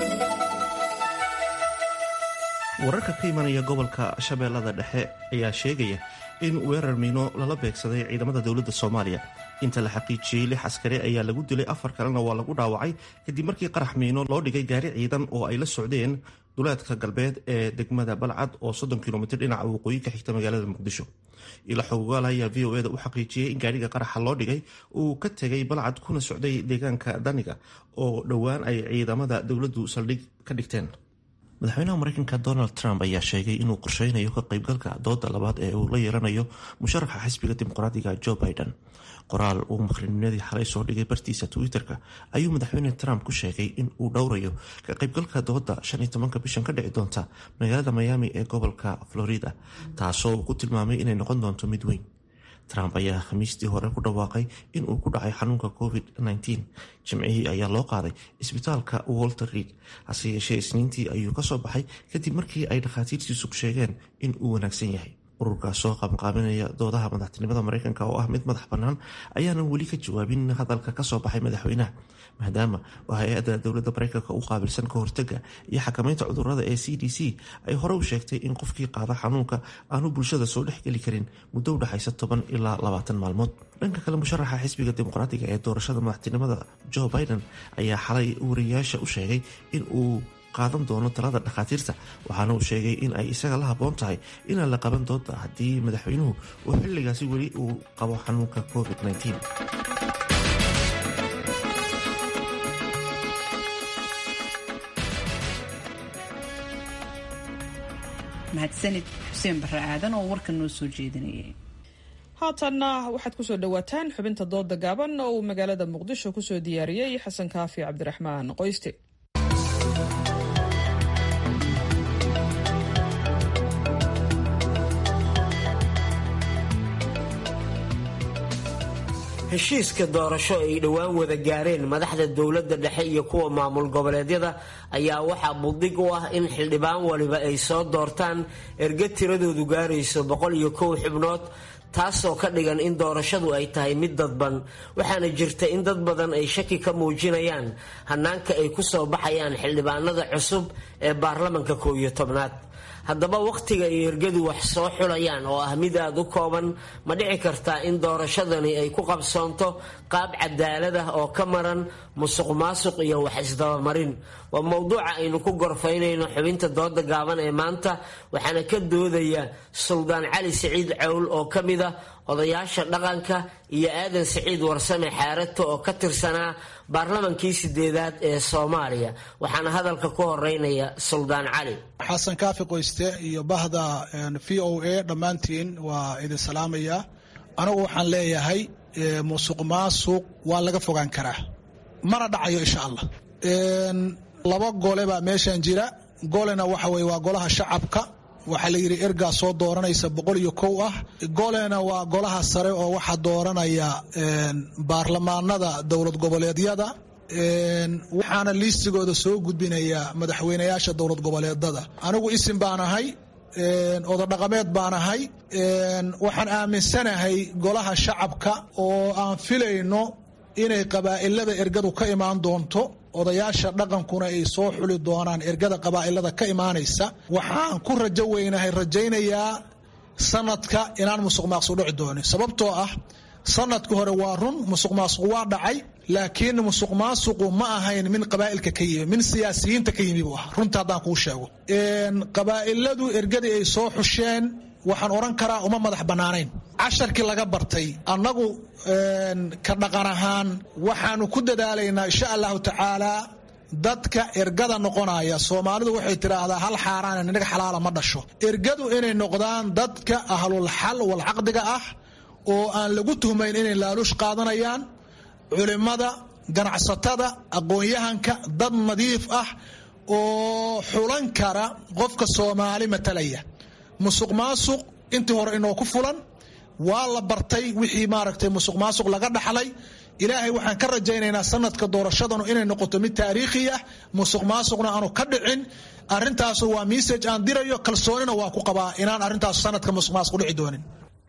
wararka ka imanaya gobolka shabeellada dhexe ayaa sheegaya in weerar miino lala beegsaday ciidamada dowladda soomaaliya inta la xaqiijiyey lix askari ayaa lagu dilay afar kalena waa lagu dhaawacay kadib markii qarax miino loo dhigay gaari ciidan oo ay la socdeen duleedka galbeed ee degmada balcad oo soddon kilomitr dhinaca waqooyi ka xigta magaalada muqdisho ila xogogaal ayaa v o eda u xaqiijiyey in gaariga qaraxa loo dhigay uu ka tegay balcad kuna socday deegaanka daniga oo dhowaan ay ciidamada dowladdu saldhig ka dhigteen madaxweynaha mareykanka donald trump ayaa sheegay inuu qorsheynayo ka qaybgalka dooda labaad ee uu la yeelanayo musharaxa xisbiga dimuqraadiga joe biden qoraal uu maqrinimadii xalay soo dhigay bartiisa twitter-ka ayuu madaxweyne trump ku sheegay in uu dhowrayo ka qaybgalka dooda shan iyo tobanka bishan ka dhici doonta magaalada miami ee gobolka florida taasoo uu ku tilmaamay inay noqon doonto mid weyn trump ayaa khamiistii hore ku dhawaaqay in uu ku dhacay xanuunka covid-19 jimcihii ayaa loo qaaday isbitaalka walter reid hase yeeshee isniintii ayuu kasoo baxay kadib markii ay dhakhaatiirtiisu sheegeen in uu wanaagsan yahay ururkaas soo qabanqaabinaya doodaha madaxtinimada mareykanka oo ah mid madax bannaan ayaanan weli ka jawaabin hadalka kasoo baxay madaxweynaha maadaama oo hay-adda dowladda mareykanka u qaabilsan ka hortaga iyo xakamaynta cudurada ee c d c ay hore u sheegtay in qofkii qaada xanuunka aanu bulshada soo dhexgeli karin muddo u dhexaysa toban ilaa labaatan maalmood dhanka kale musharaxa xisbiga dimuqraatiga ee doorashada madaxtinimada joe biden ayaa xalay wariyaasha u sheegay in uu qaadan doono talada dhakhaatiirta waxaana uu sheegay in ay isaga la habboon tahay inaan la qaban doonta haddii madaxweynuhu uu xilligaasi weli uu qabo xanuunka covid-19 mahadsanid xuseen barre aadan oo warkan noo soo jeedinayay haatanna waxaad kusoo dhowaataan xubinta dooda gaaban oo uu magaalada muqdisho kusoo diyaariyey xasan kaafi cabdiraxmaan qoyste heshiiska doorasho ay dhowaan wada gaareen madaxda dowladda dhexe iyo kuwa maamul goboleedyada ayaa waxaa buddig u ah in xildhibaan waliba ay soo doortaan erga tiradoodu gaarayso boqol iyo kow xubnood taasoo ka dhigan in doorashadu ay tahay mid dadban waxaana jirta in dad badan ay shaki ka muujinayaan hannaanka ay ku soo baxayaan xildhibaanada cusub ee baarlamanka koow iyo tobnaad haddaba wakhtiga ay ergadu wax soo xulayaan oo ah mid aada u kooban ma dhici kartaa in doorashadani ay ku qabsoonto qaab cadaalad ah oo ka maran musuq maasuq iyo wax isdabamarin waa mowduuca aynu ku gorfaynayno xubinta dooda gaaban ee maanta waxaana ka doodaya suldaan cali siciid cawl oo ka mid ah odayaasha dhaqanka iyo aadan siciid warsame xaarato oo ka tirsanaa baarlamankii sideedaad ee soomaaliya waxaana hadalka ku horeynaya suldaan cali xasan kaafi qoyste iyo bahda v o a dhammaantiin waa idin salaamaya anigu waxaan leeyahay musuq maasuq waa laga fogaan karaa mana dhacayo insha allah laba gole baa meeshan jira golena waxa weye waa golaha shacabka waxaa la yidhi ergaa soo dooranaysa boqol iyo kow ah golena waa golaha sare oo waxaa dooranaya baarlamaanada dowlad goboleedyada waxaana liistigooda soo gudbinaya madaxweynayaasha dowlad goboleedada anigu isim baan ahay ododhaqameed baan ahay waxaan aaminsanahay golaha shacabka oo aan filayno inay qabaa'ilada ergadu ka imaan doonto odayaasha dhaqankuna ay soo xuli doonaan ergada qabaa'ilada ka imaanaysa waxaan ku rajo weynahay rajaynayaa sanadka inaan musuq maaqsuq dhici doonin sababtoo ah sanadka hore waa run musuq maasuq waa dhacay laakiin musuq maasuqu ma ahayn min qabaa'ilka ka yimi min siyaasiyiinta ka yimi buu ah runta haddaan kuu sheego qabaa'iladu ergadii ay soo xusheen waxaan odhan karaa uma madax bannaanayn casharkii laga bartay annagu ka dhaqan ahaan waxaanu ku dadaalaynaa insha allahu tacaalaa dadka ergada noqonaya soomaalidu waxay tidhaahdaa hal xaaraan inaga xalaala ma dhasho ergadu inay noqdaan dadka ahlul xal wal caqdiga ah oo aan lagu tuhmayn inay laaluush qaadanayaan culimmada ganacsatada aqoon-yahanka dad nadiif ah oo xulan kara qofka soomaali matalaya musuq maasuq intii hore inoo ku fulan waa la bartay wixii maaragtay musuq maasuq laga dhaxlay ilaahay waxaan ka rajaynaynaa sanadka doorashadanu inay noqoto mid taariikhi ah musuq maasuqna aanu ka dhicin arintaasu waa message aan dirayo kalsoonina waa ku qabaa inaan arrintaas sanadka musuq maasuq dhici doonin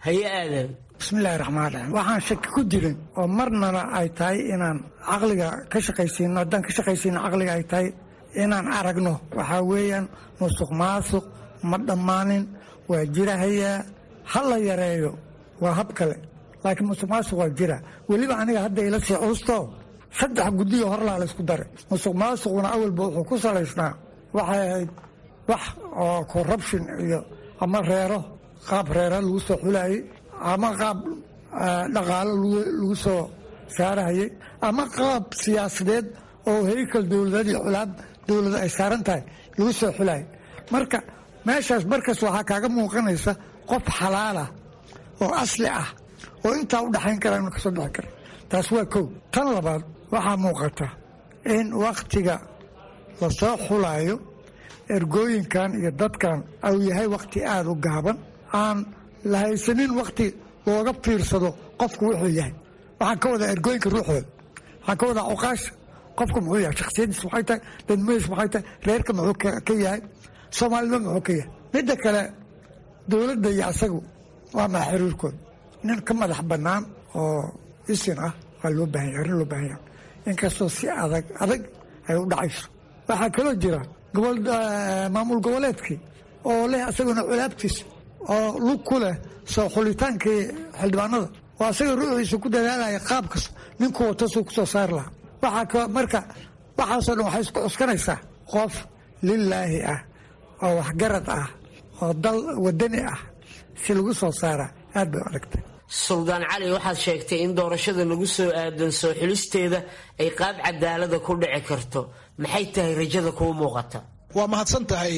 haye aadan bismillahi raxmaan raxiim waxaan shaki ku jirin oo marnana ay tahay inaan caqliga ka shaqaysiino haddaan ka shaqaysiino caqliga ay tahay inaan aragno waxaa weeyaan musuq maasuq ma dhammaanin waa jirahayaa ha la yareeyo waa hab kale laakiin musuq maasuq waa jira weliba aniga hadda ila sii cuusto saddex guddiyo horlaa la isku daray musuq maasuquna awalba wuxuu ku salaysnaa waxay ahayd wax oo corruption iyo ama reero qaab reera lagu soo xulayay ama qaab dhaqaalo lagu soo saarahayay ama qaab siyaasadeed oo heykal dowladeed iyo culaab dowlada ay saaran tahay lagu soo xulayay marka meeshaas markas waxaa kaaga muuqanaysa qof xalaalah oo asli ah oo intaa u dhaxayn kara inu kasoo bixi kara taas waa kow tan labaad waxaa muuqata in wakhtiga lasoo xulaayo ergooyinkan iyo dadkan au yahay wakhti aada u gaaban aan la haysanin wakhti looga fiirsado qofku wuxuu yahay waxaan ka wadaa ergooyinka ruuxooda waxaan ka wadaa cuqaasha qofku muxuu yahay shaksiyadiis maxay tahay dadmadiis maxay tahay reerka muxuu ka yahay soomaalida muxuu ka yahay midda kale dowladda iyo asagu waa maa xiriirkooda nin ka madax bannaan oo isin ah waa loo baahanya arrin loo baahanya inkastoo si adag adag ay u dhacayso waxaa kaloo jira gobol maamul goboleedkii oo leh asaguna culaabtiisa oo lug ku leh soo xulitaankii xildhibaanada oo asaga ruuxiisa ku dadaalaya qaabkas ninkuu wato suu kusoo saari lahaa waxaa marka waxaasoo dhan waxay isku cuskanaysaa qof lilaahi ah oo waxgarad ah oo dal wadani ah si lagu soo saara aad bay u adagtay suldaan cali waxaad sheegtay in doorashada lagu soo aadan soo xulisteeda ay qaab cadaalada ku dhici karto maxay tahay rajada kuu muuqata waa mahadsan tahay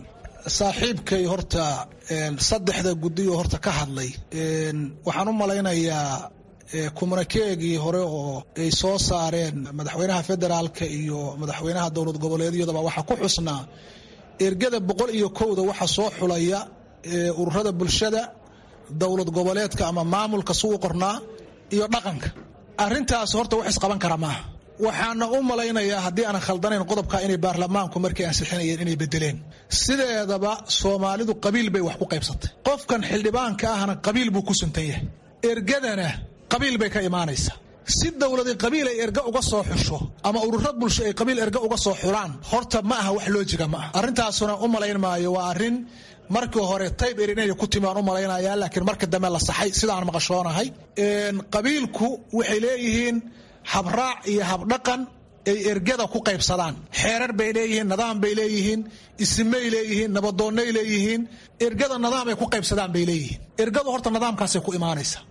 saaxiibkay horta saddexda guddiyo horta ka hadlay waxaan u malaynayaa kumanikeegii hore oo ay soo saareen madaxweynaha federaalka iyo madaxweynaha dowlad goboleedyadaba waxaa ku xusnaa ergada boqol iyo kowda waxa soo xulaya ururada bulshada dowlad goboleedka ama maamulka suu qornaa iyo dhaqanka arintaas horta wax isqaban kara maaha waxaana u malaynayaa haddii aanan khaldanayn qodobka inay baarlamaanku markay ansixinayeen inay bedeleen sideedaba soomaalidu qabiil bay wax ku qaybsatay qofkan xildhibaanka ahna qabiil buu ku suntan yahay ergadana qabiil bay ka imaanaysa si dowladi qabiil ay erga uga soo xusho ama ururo bulsho ay qabiil erga uga soo xulaan horta ma aha wax loojiga ma aha arrintaasuna u malayn maayo waa arrin markii hore tayb er inay ku timi aan u malaynaya laakiin marka dambe la saxay sidaan maqashoonahay qabiilku waxay leeyihiin habraac iyo habdhaqan ay ergada ku qaybsadaan xeerar bay leeyihiin nidaam bay leeyihiin isimay leeyihiin nabadoonnay leeyihiin ergada nidaam ay ku qaybsadaan bay leeyihiin ergadu horta nidaamkaasay ku imaanaysa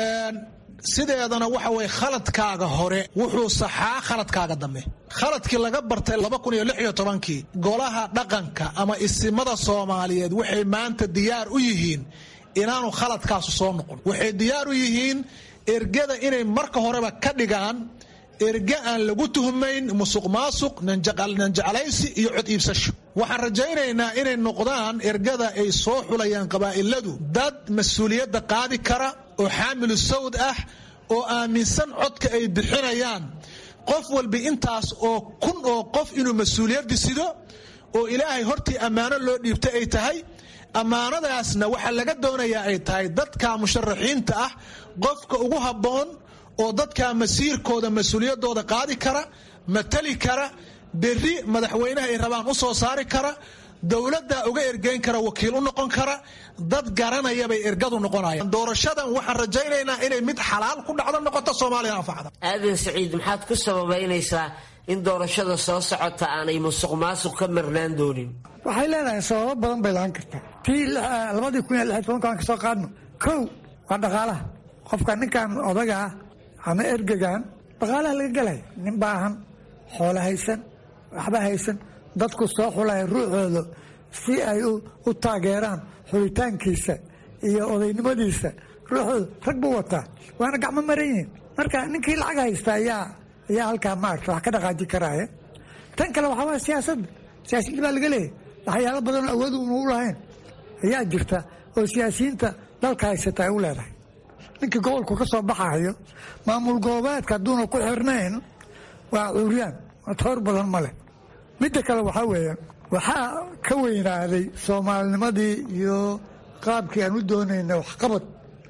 sideedana waxa weye khaladkaaga hore wuxuu saxaa khaladkaaga dambe khaladkii laga bartay kii golaha dhaqanka ama isimada soomaaliyeed waxay maanta diyaar u yihiin inaanu khaladkaasu soo noqon waxay diyaar u yihiin ergada inay marka horeba ka dhigaan erge aan lagu tuhmayn musuq maasuq nanjeclaysi iyo cod iibsasho waxaan rajaynaynaa inay noqdaan ergada ay soo xulayaan qabaa'iladu dad mas-uuliyadda qaadi kara oo xaamilu sawd ah oo aaminsan codka ay bixinayaan qof walba intaas oo kun oo qof inuu mas-uuliyaddi sido oo ilaahay hortii ammaano loo dhiibtay ay tahay ammaanadaasna waxaa laga doonayaa ay tahay dadka musharaxiinta ah qofka ugu habboon oo dadka masiirkooda mas-uuliyaddooda qaadi kara matali kara berri madaxweynaha ay rabaan u soo saari kara dowladda uga ergeyn kara wakiil u noqon kara dad garanaya bay ergadu noqonayaan doorashadan waxaan rajaynaynaa inay mid xalaal ku dhacdo noqoto soomaaliya anfacda aadan saciid maxaad ku sababaynaysaa in doorashada soo socota aanay musuq maasuq ka marnaan doonin waxay leedahay sababo badan bay lahaan kartaa tii labadii kun iyo lix tobanka aan kasoo qaadno kow waa dhaqaalaha qofka ninkan odaga ah ama ergegan dhaqaalaha laga gelaya nin baahan xoolo haysan waxba haysan dadku soo xulaya ruuxooda si ay u taageeraan xulitaankiisa iyo odaynimadiisa ruuxooda rag buu wataa waana gacmo maran yihiin marka ninkii lacag haysta ayaa ayaa halkaa maarta wax ka dhaqaaji karaya tan kale waxaa waa siyaasadda siyaasiyiinta baa laga leeyahy waxyaalo badanoo awood una u lahayn ayaa jirta oo siyaasiyiinta dalka haysata ay u leedahay ninkii gobolku ka soo baxayo maamul goboleedka hadduuna ku xirnayn waa cuuryaan toor badan ma leh midda kale waxaa weeye waxaa ka weynaaday soomaalinimadii iyo qaabkii aan u doonaynay waxqabad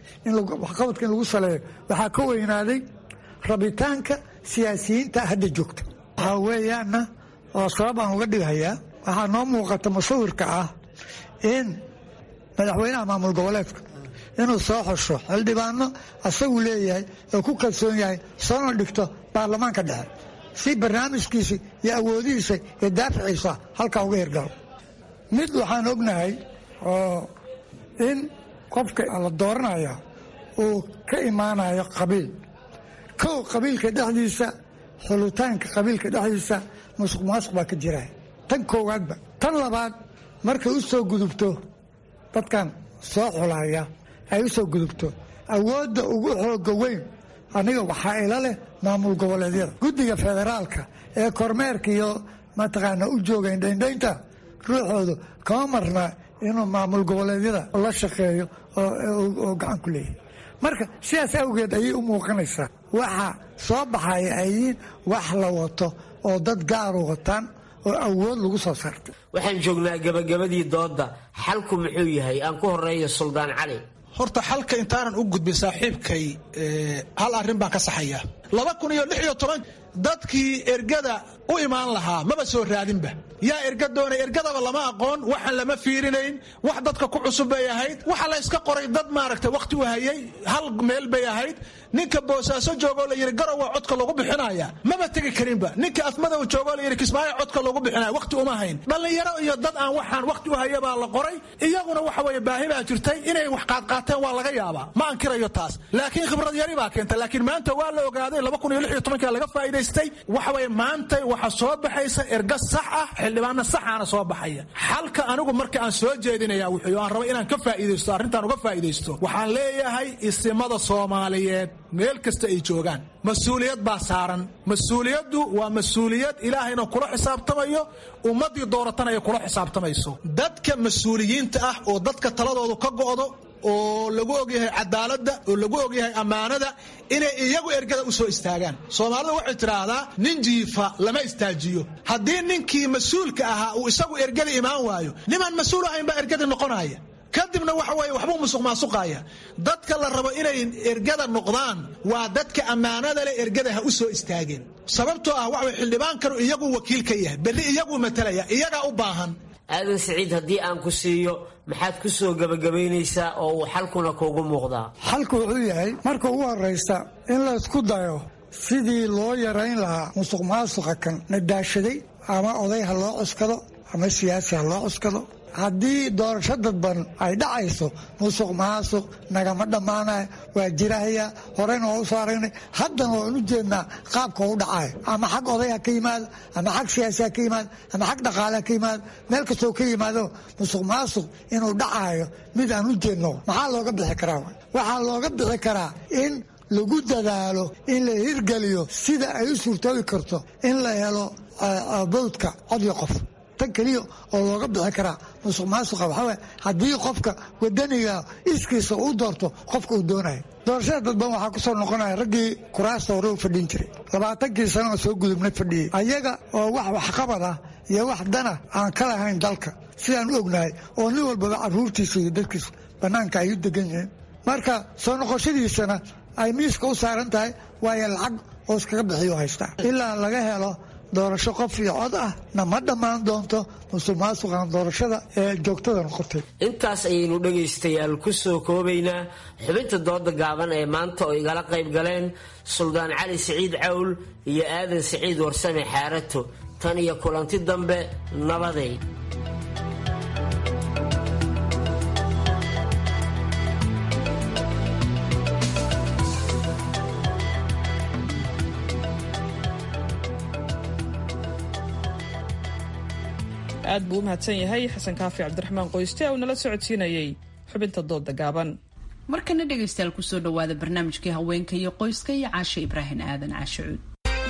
waxqabadka in lagu saleeyo waxaa ka weynaaday rabitaanka siyaasiyiinta hadda joogta waxaa weeyaana oo sabab aan uga dhigayaa waxaa noo muuqata musawirka ah in madaxweynaha maamul goboleedka inuu soo xosho xildhibaano asagu leeyahay oo ku kalsoon yahay soona dhigto baarlamaanka dhexe si barnaamijkiisa iyo awoodihiisa iyo daaficiisa halkaa uga hirgalo mid waxaan ognahay oo in qofka la dooranaya uu ka imaanayo qabiil kow qabiilka dhexdiisa xulitaanka qabiilka dhexdiisa musuq maasuq baa ka jira tan koowaadba tan labaad markay u soo gudubto dadkan soo xulaya ay u soo gudubto awoodda ugu xooga weyn aniga waxaa ila leh maamul goboleedyada guddiga federaalka ee kormeerka iyo mataqaana u jooga indhaindhaynta ruuxoodu kama marna inuu maamul goboleedyada la shaqeeyo oo gacan ku leeyahay marka sidaas awgeed ayay u muuqanaysaa waxa soo baxaya ay yihiin wax la wato oo dad gaaru wataan oo awood lagu soo saartay waxaan joognaa gabagabadii doodda xalku muxuu yahay aan ku horeeyo suldaan cali horta xalka intaanan u gudbin saaxiibkay hal arrin baan ka saxaya laba kun iyo lix iyo toban dadkii ergada u imaan lahaa maba soo raadinba yaa erga doonay ergadaba lama aqoon waxaan lama fiirinayn wax dadka ku cusub bay ahayd waxa la iska qoray dad maaragtay wakhti u hayay hal meel bay ahayd ninka boosaaso joogoo la yidhi garow waa codka lagu bixinaya maba tegi karinba ninka afmadow joogoo la yidhi kismaayo codka lagu bixinaya wakhti uma hayn dhallinyaro iyo dad aan waxaan wakhti u haya baa la qoray iyaguna waxa weeye baahi baa jirtay inay wax qaadqaateen waa laga yaabaa ma ankirayo taas laakiin khibrad yari baa keenta laakiin maanta waa la ogaaday laba kun iyo lix iyo tobankaa laga faa'iidaystay waxa weeye maanta waxa soo baxaysa erga sax ah xildhibaano saxaana soo baxaya xalka anigu marka aan soo jeedinaya wuxuu aan raba inaan ka faa'iidaysto arrintaan uga faa'iidaysto waxaan leeyahay isimada soomaaliyeed meel kasta ay joogaan mas-uuliyad baa saaran mas-uuliyaddu waa mas-uuliyad ilaahayna kula xisaabtamayo ummaddii dooratana ay kula xisaabtamayso dadka mas-uuliyiinta ah oo dadka taladoodu ka go'do oo lagu ogyahay cadaaladda oo lagu ogyahay ammaanada inay iyagu ergada u soo istaagaan soomaalidu waxay tidhaahdaa nin jiifa lama istaajiyo haddii ninkii mas-uulka ahaa uu isagu ergada imaan waayo nimaan mas-uul ahayn baa ergadii noqonaya kadibna waxa weeye waxbuu musuq maasuqaya dadka la rabo inay ergada noqdaan waa dadka ammaanada leh ergada ha u soo istaageen sababtoo ah waxa weye xildhibaankanu iyagu wakiil ka yahay berri iyaguu matalaya iyagaa u baahan aadan siciid haddii aan ku siiyo maxaad ku soo gebagabaynaysaa oo uu xalkuna kuugu muuqdaa xalku wuxuu yahay marka ugu horraysta in la isku dayo sidii loo yarayn lahaa musuq maasuqa kan nadaashaday ama oday ha loo cuskado ama siyaasi ha loo cuskado haddii doorasho dadban ay dhacayso musuq maasuq nagama dhammaanaya waa jirahaya horeyna waa u soo aragnay haddana waan u jeednaa qaabka u dhacaya ama xag oday ha ka yimaado ama xag siyaasi ha ka yimaado ama xag dhaqaale ha ka yimaado meel kastoo ka yimaado musuq maasuq inuu dhacayo mid aan u jeedno maxaa looga bixi karaa waxaa looga bixi karaa in lagu dadaalo in la hirgeliyo sida ay u suurtoobi karto in la helo bowdka cod iyo qof tan keliya oo looga bixi karaa musuq maasuqa waxaa haddii qofka wadaniga iskiisa uu doorto qofka uu doonayo doorashada dadban waxaa ku soo noqonaya raggii kuraasta hore u fadhin jiray labaatankii sano oo soo gudubnay fadhiyey ayaga oo wax waxqabad ah iyo wax dana aan ka lahayn dalka sidaan u ognahay oo nin walbaba caruurtiisa iyo dadkiisa bannaanka ay u degan yihiin marka soo noqoshadiisana ay miiska u saaran tahay waayo lacag oo iskaga bixiyo haystaa ilaa laga helo doorasho qof iyo cod ah na ma dhammaan doonto musuq maasuqan doorashada ee joogtada noqotay intaas ayaynu dhegaystayaal ku soo koobaynaa xubinta dooda gaaban ee maanta oo igala qayb galeen suldaan cali siciid cawl iyo aadan siciid warsame xaarato tan iyo kulanti dambe nabaday aad buu u mahadsan yahay xasan kaafi cabdiraxmaan qoyste oo nala socodsiinayay xubinta dooda gaaban markana dhegaystayaal kusoo dhawaada barnaamijkii haweenka iyo qoyska iyo caashe ibraahim aadan caashe cuud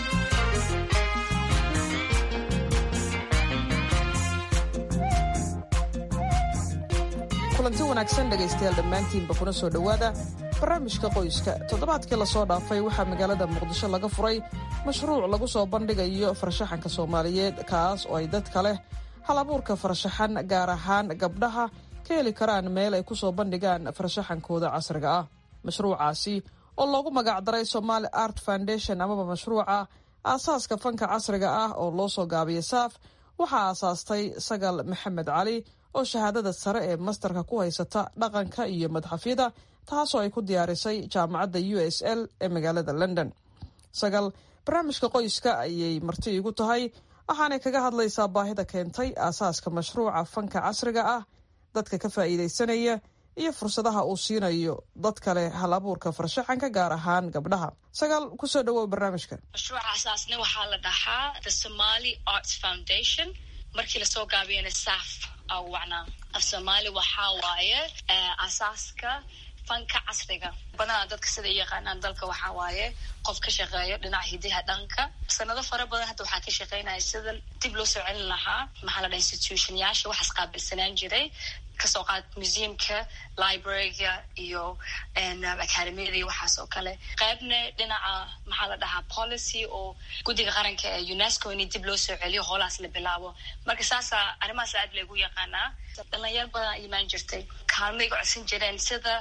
kulanti wanaagsan dhegaystayaal dhammaantiinba kuna soo dhowaada barnaamijka qoyska toddobaadkii lasoo dhaafay waxaa magaalada muqdisho laga furay mashruuc lagu soo bandhigayo farshaxanka soomaaliyeed kaas oo ay dadka leh hal abuurka farshaxan gaar ahaan gabdhaha ka heli karaan meel ay ku soo bandhigaan farshaxankooda casriga ah mashruucaasi oo loogu magacdaray somali art foundation amaba mashruuca aasaaska fanka casriga ah oo loo soo gaabiyay saaf waxaa aasaastay sagal maxamed cali oo shahaadada sare ee mastarka ku haysata dhaqanka iyo madxafyada taasoo ay ku diyaarisay jaamacadda u s l ee magaalada london sagal barnaamijka qoyska ayay marti igu tahay waxaanay kaga hadlaysaa baahida keentay aasaaska mashruuca fanka casriga ah dadka ka faa'iidaysanaya iyo fursadaha uu siinayo dad kale hal abuurka farshaxanka gaar ahaan gabdhaha sagaal kusoo dhawow barnaamijka mashruuca asaasna waxaa la dhahaa the somaly arts foundation markii lasoo gaabiyana saf aa wacnaa af soomaali waxaa waaye asaaska fanka casriga badanaa dadka sida i yaqaanaan dalka waxaa waaye qof ka shaqeeyo dhinaca hidaha dhanka sanado fara badan hadda waxaa ka shaqeynaya sida dib loo soo celin lahaa maxaa la dhaha institutionyaasha waxaas qaabilsanaan jiray kasoo qaad museumka libraryga iyo academiyada iyo waxaas oo kale qaybna dhinaca maxaa la dhahaa policy oo guddiga qaranka ee unesco in dib loo soo celiyo hoolahaas la bilaabo marka saasa arrimahaas aad lagu yaqaanaa dhalinyar badan imaan jirtay kaalmay ga codsan jireen sida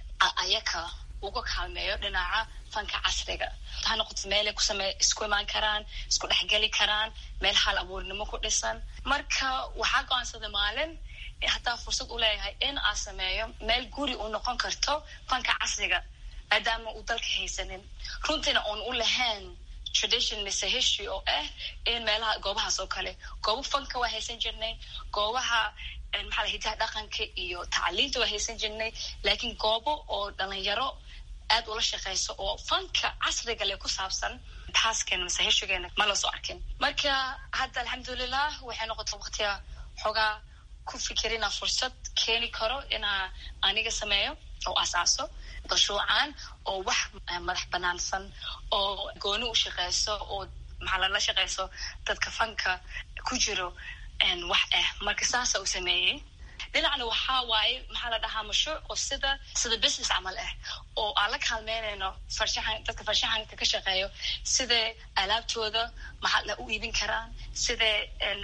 ayaka uga kaalmeeyo dhinaca fanka casriga ha noqoto meelay kusame isku imaan karaan isku dhexgeli karaan meel hal abuurnimo ku dhisan marka waxaa go-aansaday maalin hataa fursad u leeyahay in aa sameeyo meel guri u noqon karto fanka casriga maadaama uu dalka haysanin runtiina oon u lahayn tradition mise history oo ah in meelaha goobahaas oo kale goobo fanka waa haysan jirnay goobaha maxaa hidaha dhaqanka iyo tacliinta waa haysan jirnay laakiin goobo oo dhalinyaro aad ula shaqeyso oo fanka casriga le ku saabsan taaskeena mise hishigeena ma la soo arkin marka hadda alxamdulilah waxay noqotay waqtiga xoogaa ku fikir inaa fursad keeni karo inaa aniga sameeyo oo asaaso mashruucan oo wax madax banaansan oo gooni u shaqeyso oo maxaa lala shaqeyso dadka fanka ku jiro wax ah marka saasa u sameeyey dhinacna waxaa waaye maxaa la dhahaa mashruuc oo sida sida business camal ah oo aan la kaalmeynayno farshaxan dadka farshaxanka ka shaqeeyo siday alaabtooda maxaa la u iibin karaan siday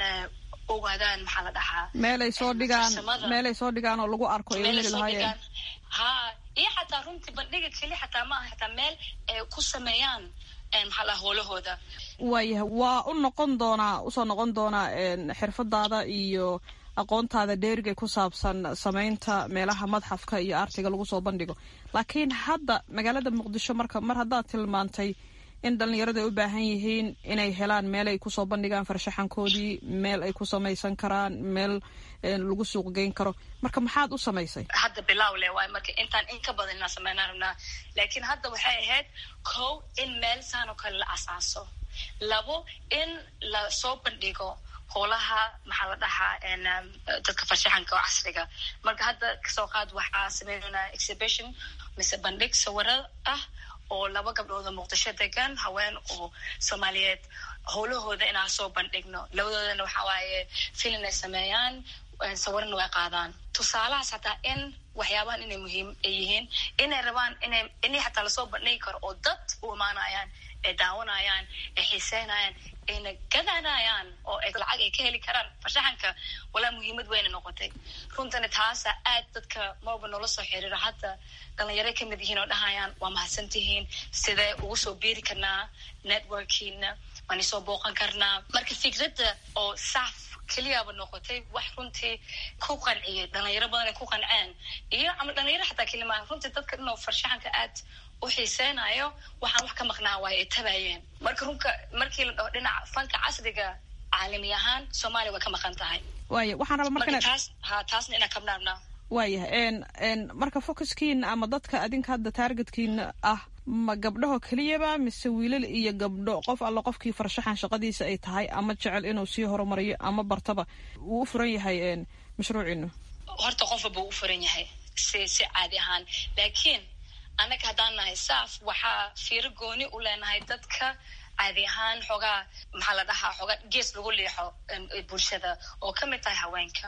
ogaadaan maxaa la dhahaa meelay soo dhigaan meelay soo dhigaan oo lagu arko ay heli lahaayeen ha iyo xataa runtii bandhiga keli xataa ma aha xataa meel ay ku sameeyaan maxaa la howlahooda waayahay waa u noqon doonaa usoo noqon doonaa xirfadaada iyo aqoontaada dheeriga ku saabsan sameynta meelaha madxafka iyo artiga lagu soo bandhigo laakiin hadda magaalada muqdisho marka mar haddaad tilmaantay in dhalinyarada ay u baahan yihiin inay helaan meel ay kusoo bandhigaan farshaxankoodii meel ay ku samaysan karaan meel lagu suuq geyn karo marka maxaad u samaysay hadda bilow le waay marka intaan in ka badan inaan sameynaa rabnaa laakiin hadda waxay ahayd kow in meel saan oo kale la asaaso labo in la soo bandhigo howlaha maxaa la dhahaa dadka farshaxanka oo casriga marka hadda kasoo qaad waxaa sameynanaa exhibition mise bandhig sawiro ah oo laba gabdhooda muqdisho degan haween oo soomaaliyeed howlahooda inaan soo bandhigno labadoodana waxaa waaye filin ay sameeyaan sawirna way qaadaan tusaalahaas hataa in waxyaabahan inay muhiim ay yihiin inay rabaan inay inay xataa lasoo bandhigi karo oo dad u imaanayaan ay daawanayaan ay xiiseynayaan ayna gadanayaan oo ay lacag ay ka heli karaan farshaxanka walaa muhiimad weyna noqotay runtana taasa aad dadka marba noola soo xiriiro hadda dhalinyaro kamid yihiin oo dhahayaan waa mahadsantihiin sidee ugu soo biiri karnaa networkiina waan isoo booqan karnaa marka fikradda oo saaf keliyaaba noqotay wax runtii ku qanciyay dhalinyaro badan ay ku qanceen iyo ama dhalinyaro xataa kelimaa runtii dadka dhanoo farshaxanka aad u xiiseynayo waxaan wax ka maqnaa waayo ay tabayeen marka runka markii la dhaho dhinaca fanka casriga caalami ahaan soomaaliya way ka maqan tahay waaya waxaan rabaa marka taas ha taasna inaan kabnaabnaa waayahay n marka focuskiina ama dadka adinka hadda taargetkiina ah ma gabdhaho keliyaba mise wiilal iyo gabdho qof alla qofkii farshaxan shaqadiisa ay tahay ama jecel inuu sii horumariyo ama bartaba wuu u furan yahay mashruuciinu horta qof walba u furan yahay si si caadi ahaan laakiin annaga haddaan nahay saaf waxaa fiiro gooni u leenahay dadka caadi ahaan xoogaa maxaa la dhahaa xoogaa gees lagu leexo bulshada oo kamid tahay haweenka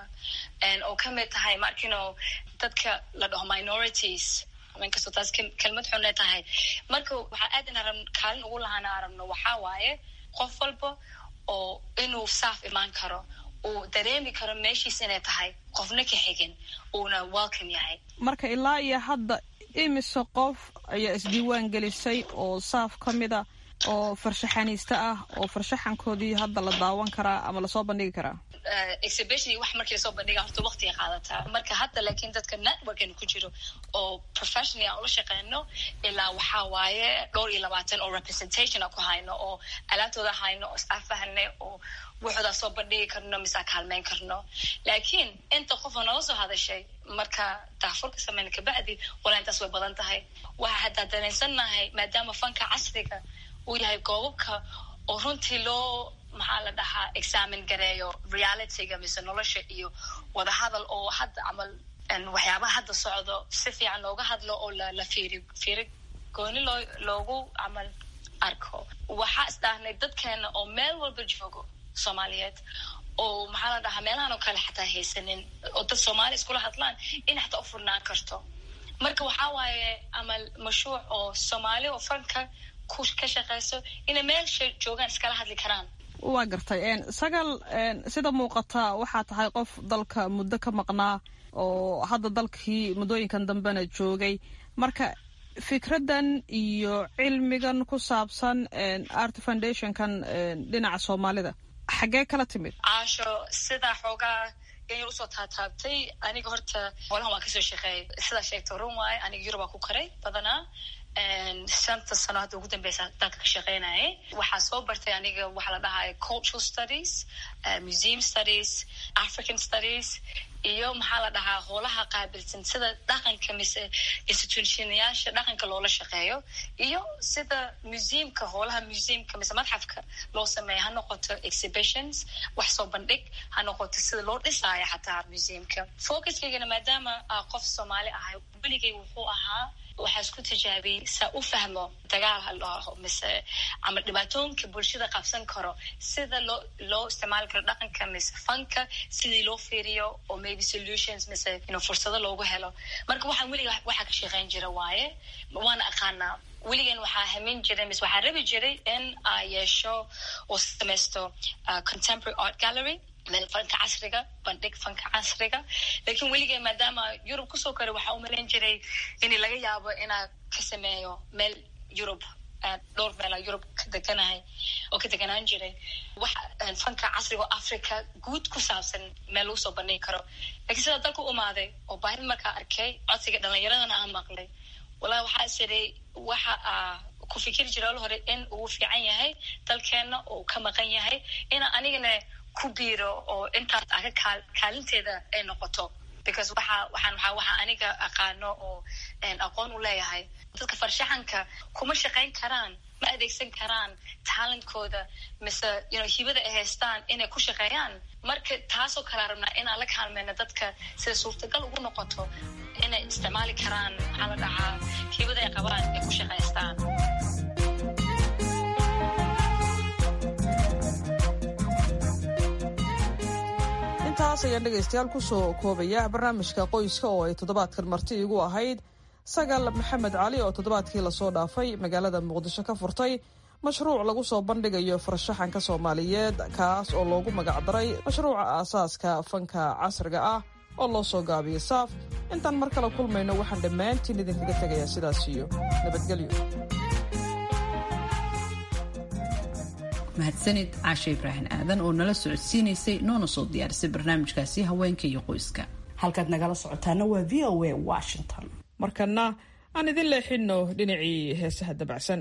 oo kamid tahay markino dadka la dhaho minorities haweenkastoo taas kelmad xunay tahay marka waxaa aad ina rab kaalin ugu lahaana arabno waxaa waaye qof walba oo inuu saaf imaan karo uu dareemi karo meeshiis inay tahay qofna ka xigin uuna welcome yahay marka ilaa iyo hadda imise qof ayaa isdiiwaan gelisay oo saaf ka mida oo farshaxaniista ah oo farshaxankoodii hadda la daawan karaa ama lasoo bandhigi karaa exhibition wax markii lasoo bandhiga horta waqtiga qaadataa marka hadda laakiin dadka networkan ku jiro oo professionally aan ula shaqeyno ilaa waxaa waaye dhowr iyo labaatan oo representation aan ku hayno oo alaabtooda hayno oo isafahane oo waxoodaa soo bandhigi karno misaa kaalmeyn karno laakiin inta qof oo nala soo hadashay marka daafurka sameyna kabacdi walaa intaas way badan tahay waxa haddaa dareensannahay maadaama fanka casriga uu yahay goobabka oo runtii loo maxaa la dhahaa examin gareeyo realityga mise nolosha iyo wadahadal oo hadda camal waxyaabaha hadda socdo si fiican looga hadlo oo la fiiri fiiri gooni loo loogu camal arko waxaa isdhahnay dadkeena oo meel walba joogo soomaaliyeed oo maxaa la dhahaa meelahan oo kale xataa haysanin oo dad soomaali iskula hadlaan in xataa u furnaan karto marka waxaa waaye amal mashruuc oo soomaali oo fanka ku ka shaqeyso inay meelsha joogaan iskala hadli karaan waa gartay sagal sida muuqata waxaa tahay qof dalka muddo ka maqnaa oo hadda dalkii muddooyinkan dambena joogay marka fikraddan iyo cilmigan ku saabsan art foundationkan dhinaca soomaalida xaggee kala timid caasho sidaa xoogaa yanyar usoo taataabtay aniga horta holahan waa kasoo shaqeeyay sidaa sheegta run waaye aniga yurubaa ku karay badanaa shanta sano hadda ugu dambeysa dalka ka shaqeynayay waxaa soo bartay aniga waxaa la dhahaya cultural studies museum studies african studies iyo maxaa la dhahaa hoolaha qaabilsan sida dhaqanka mise institutionyaasha dhaqanka loola shaqeeyo iyo sida museumka hoolaha museumka mise madxafka loo sameeya ha noqoto exhibitions wax soo bandhig ha noqoto sida loo dhisaayo xataa museumka focuskaygana maadaama qof soomaali ahay weligay wuxuu ahaa waxaa isku tijaabiyey saa u fahmo dagaal ha loo mise ama dhibaatooyinka bulshada qabsan karo sida loo loo isticmaali karo dhaqanka mise fanka sidii loo fiiriyo oo maybe solutions mise you know, fursado loogu helo marka waxaan weliga waxaa ka shaqeyn jira waaye waana aqaanaa weligan waxaa hamin jiray mise waxaa rabi jiray in aa yeesho oo samaysto contemporary art gallery meel fanka casriga bandhig fanka casriga lakiin weligay maadaama yurub kusoo koray waxaa umalayn jiray in laga yaabo inaa ka sameeyo meel yurub dhowr meela yurub ka deganahay oo ka deganaan jiray wax fanka casriga oo africa guud ku saabsan meel lagu soo bandhigi karo lakiin sidaa dalku umaaday oo baahid markaa arkay codsiga dhalinyaradana aan maqlay wallahi waxaa isiray waxa aa ku fikiri jira ol hore in uu fiican yahay dalkeena oo ka maqan yahay ina anigana ku biiro oo intaas aga kaa kaalinteeda ay noqoto because waxa waxaan waxaa waxa aniga aqaano oo aqoon u leeyahay dadka farshaxanka kuma shaqayn karaan ma adeegsan karaan talentkooda mise you know hibada ay haystaan inay ku shaqeeyaan marka taasoo kalea rabnaa inaan la kaalmeyno dadka sida suurtagal ugu noqoto inay isticmaali karaan maxaa la dhahaa hibada ay qabaan ay ku shaqaystaan intaas ayaan dhegaystayaal kusoo koobaya barnaamijka qoyska oo ay toddobaadkan marti igu ahayd sagal maxamed cali oo toddobaadkii lasoo dhaafay magaalada muqdisho ka furtay mashruuc lagu soo bandhigayo farshaxanka soomaaliyeed kaas oo loogu magacdaray mashruuca aasaaska fanka casriga ah oo loo soo gaabiyay saaf intaan mar kale kulmayno waxaan dhammaantiin idinkaga tegayaa sidaas iyo nabadgelyo mahadsanid caashe ibraahim aadan oo nala socodsiinaysay noona soo diyaarisay barnaamijkaasi haweenka iyo qoyska halkaad nagala socotaana waa v o a washington markana aan idin leexinno dhinacii heesaha dabacsan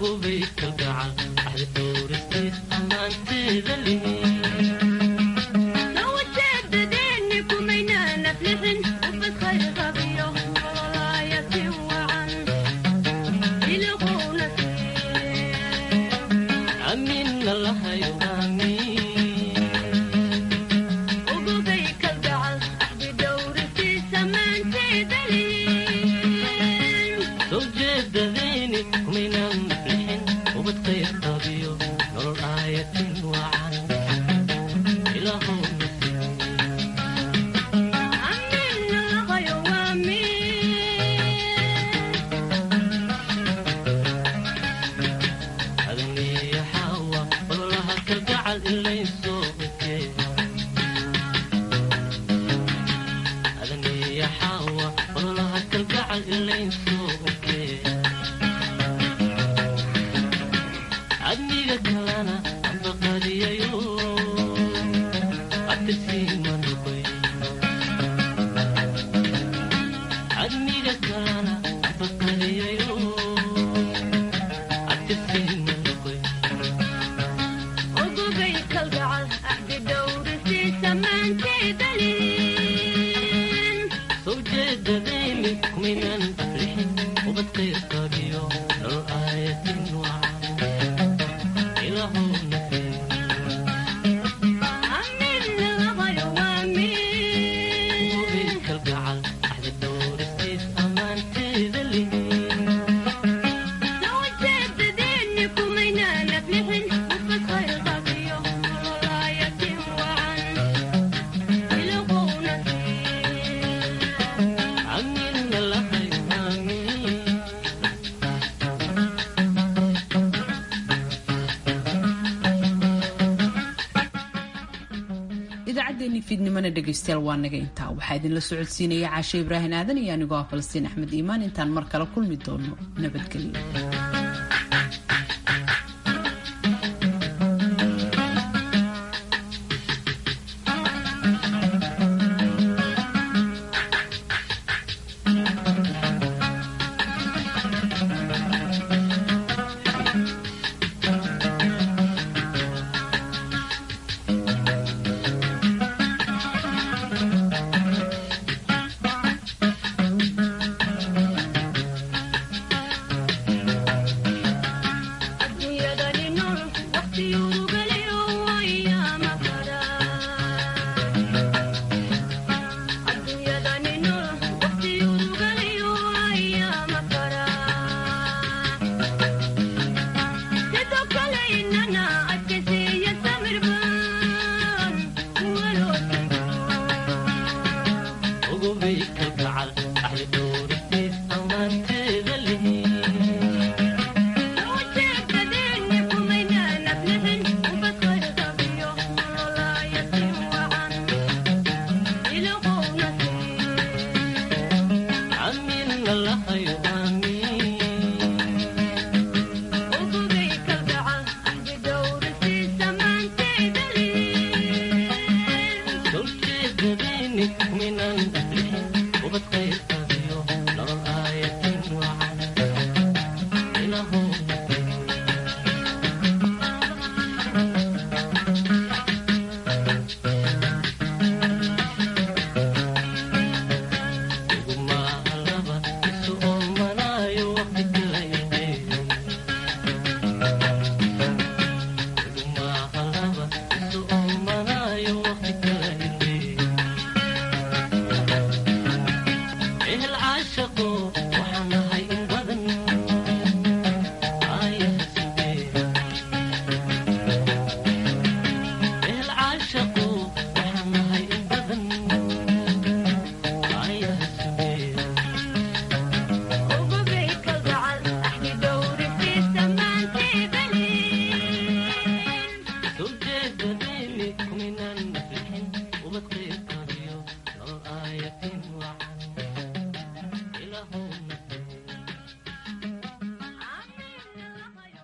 idaacaddeenii fiidnimona dhegaystayaal waa naga intaa waxaa idinla socodsiinaya caashe ibraahin aadan iyo anigoo ah falastiin axmed iimaan intaan mar kale kulmi doono nabadgelyo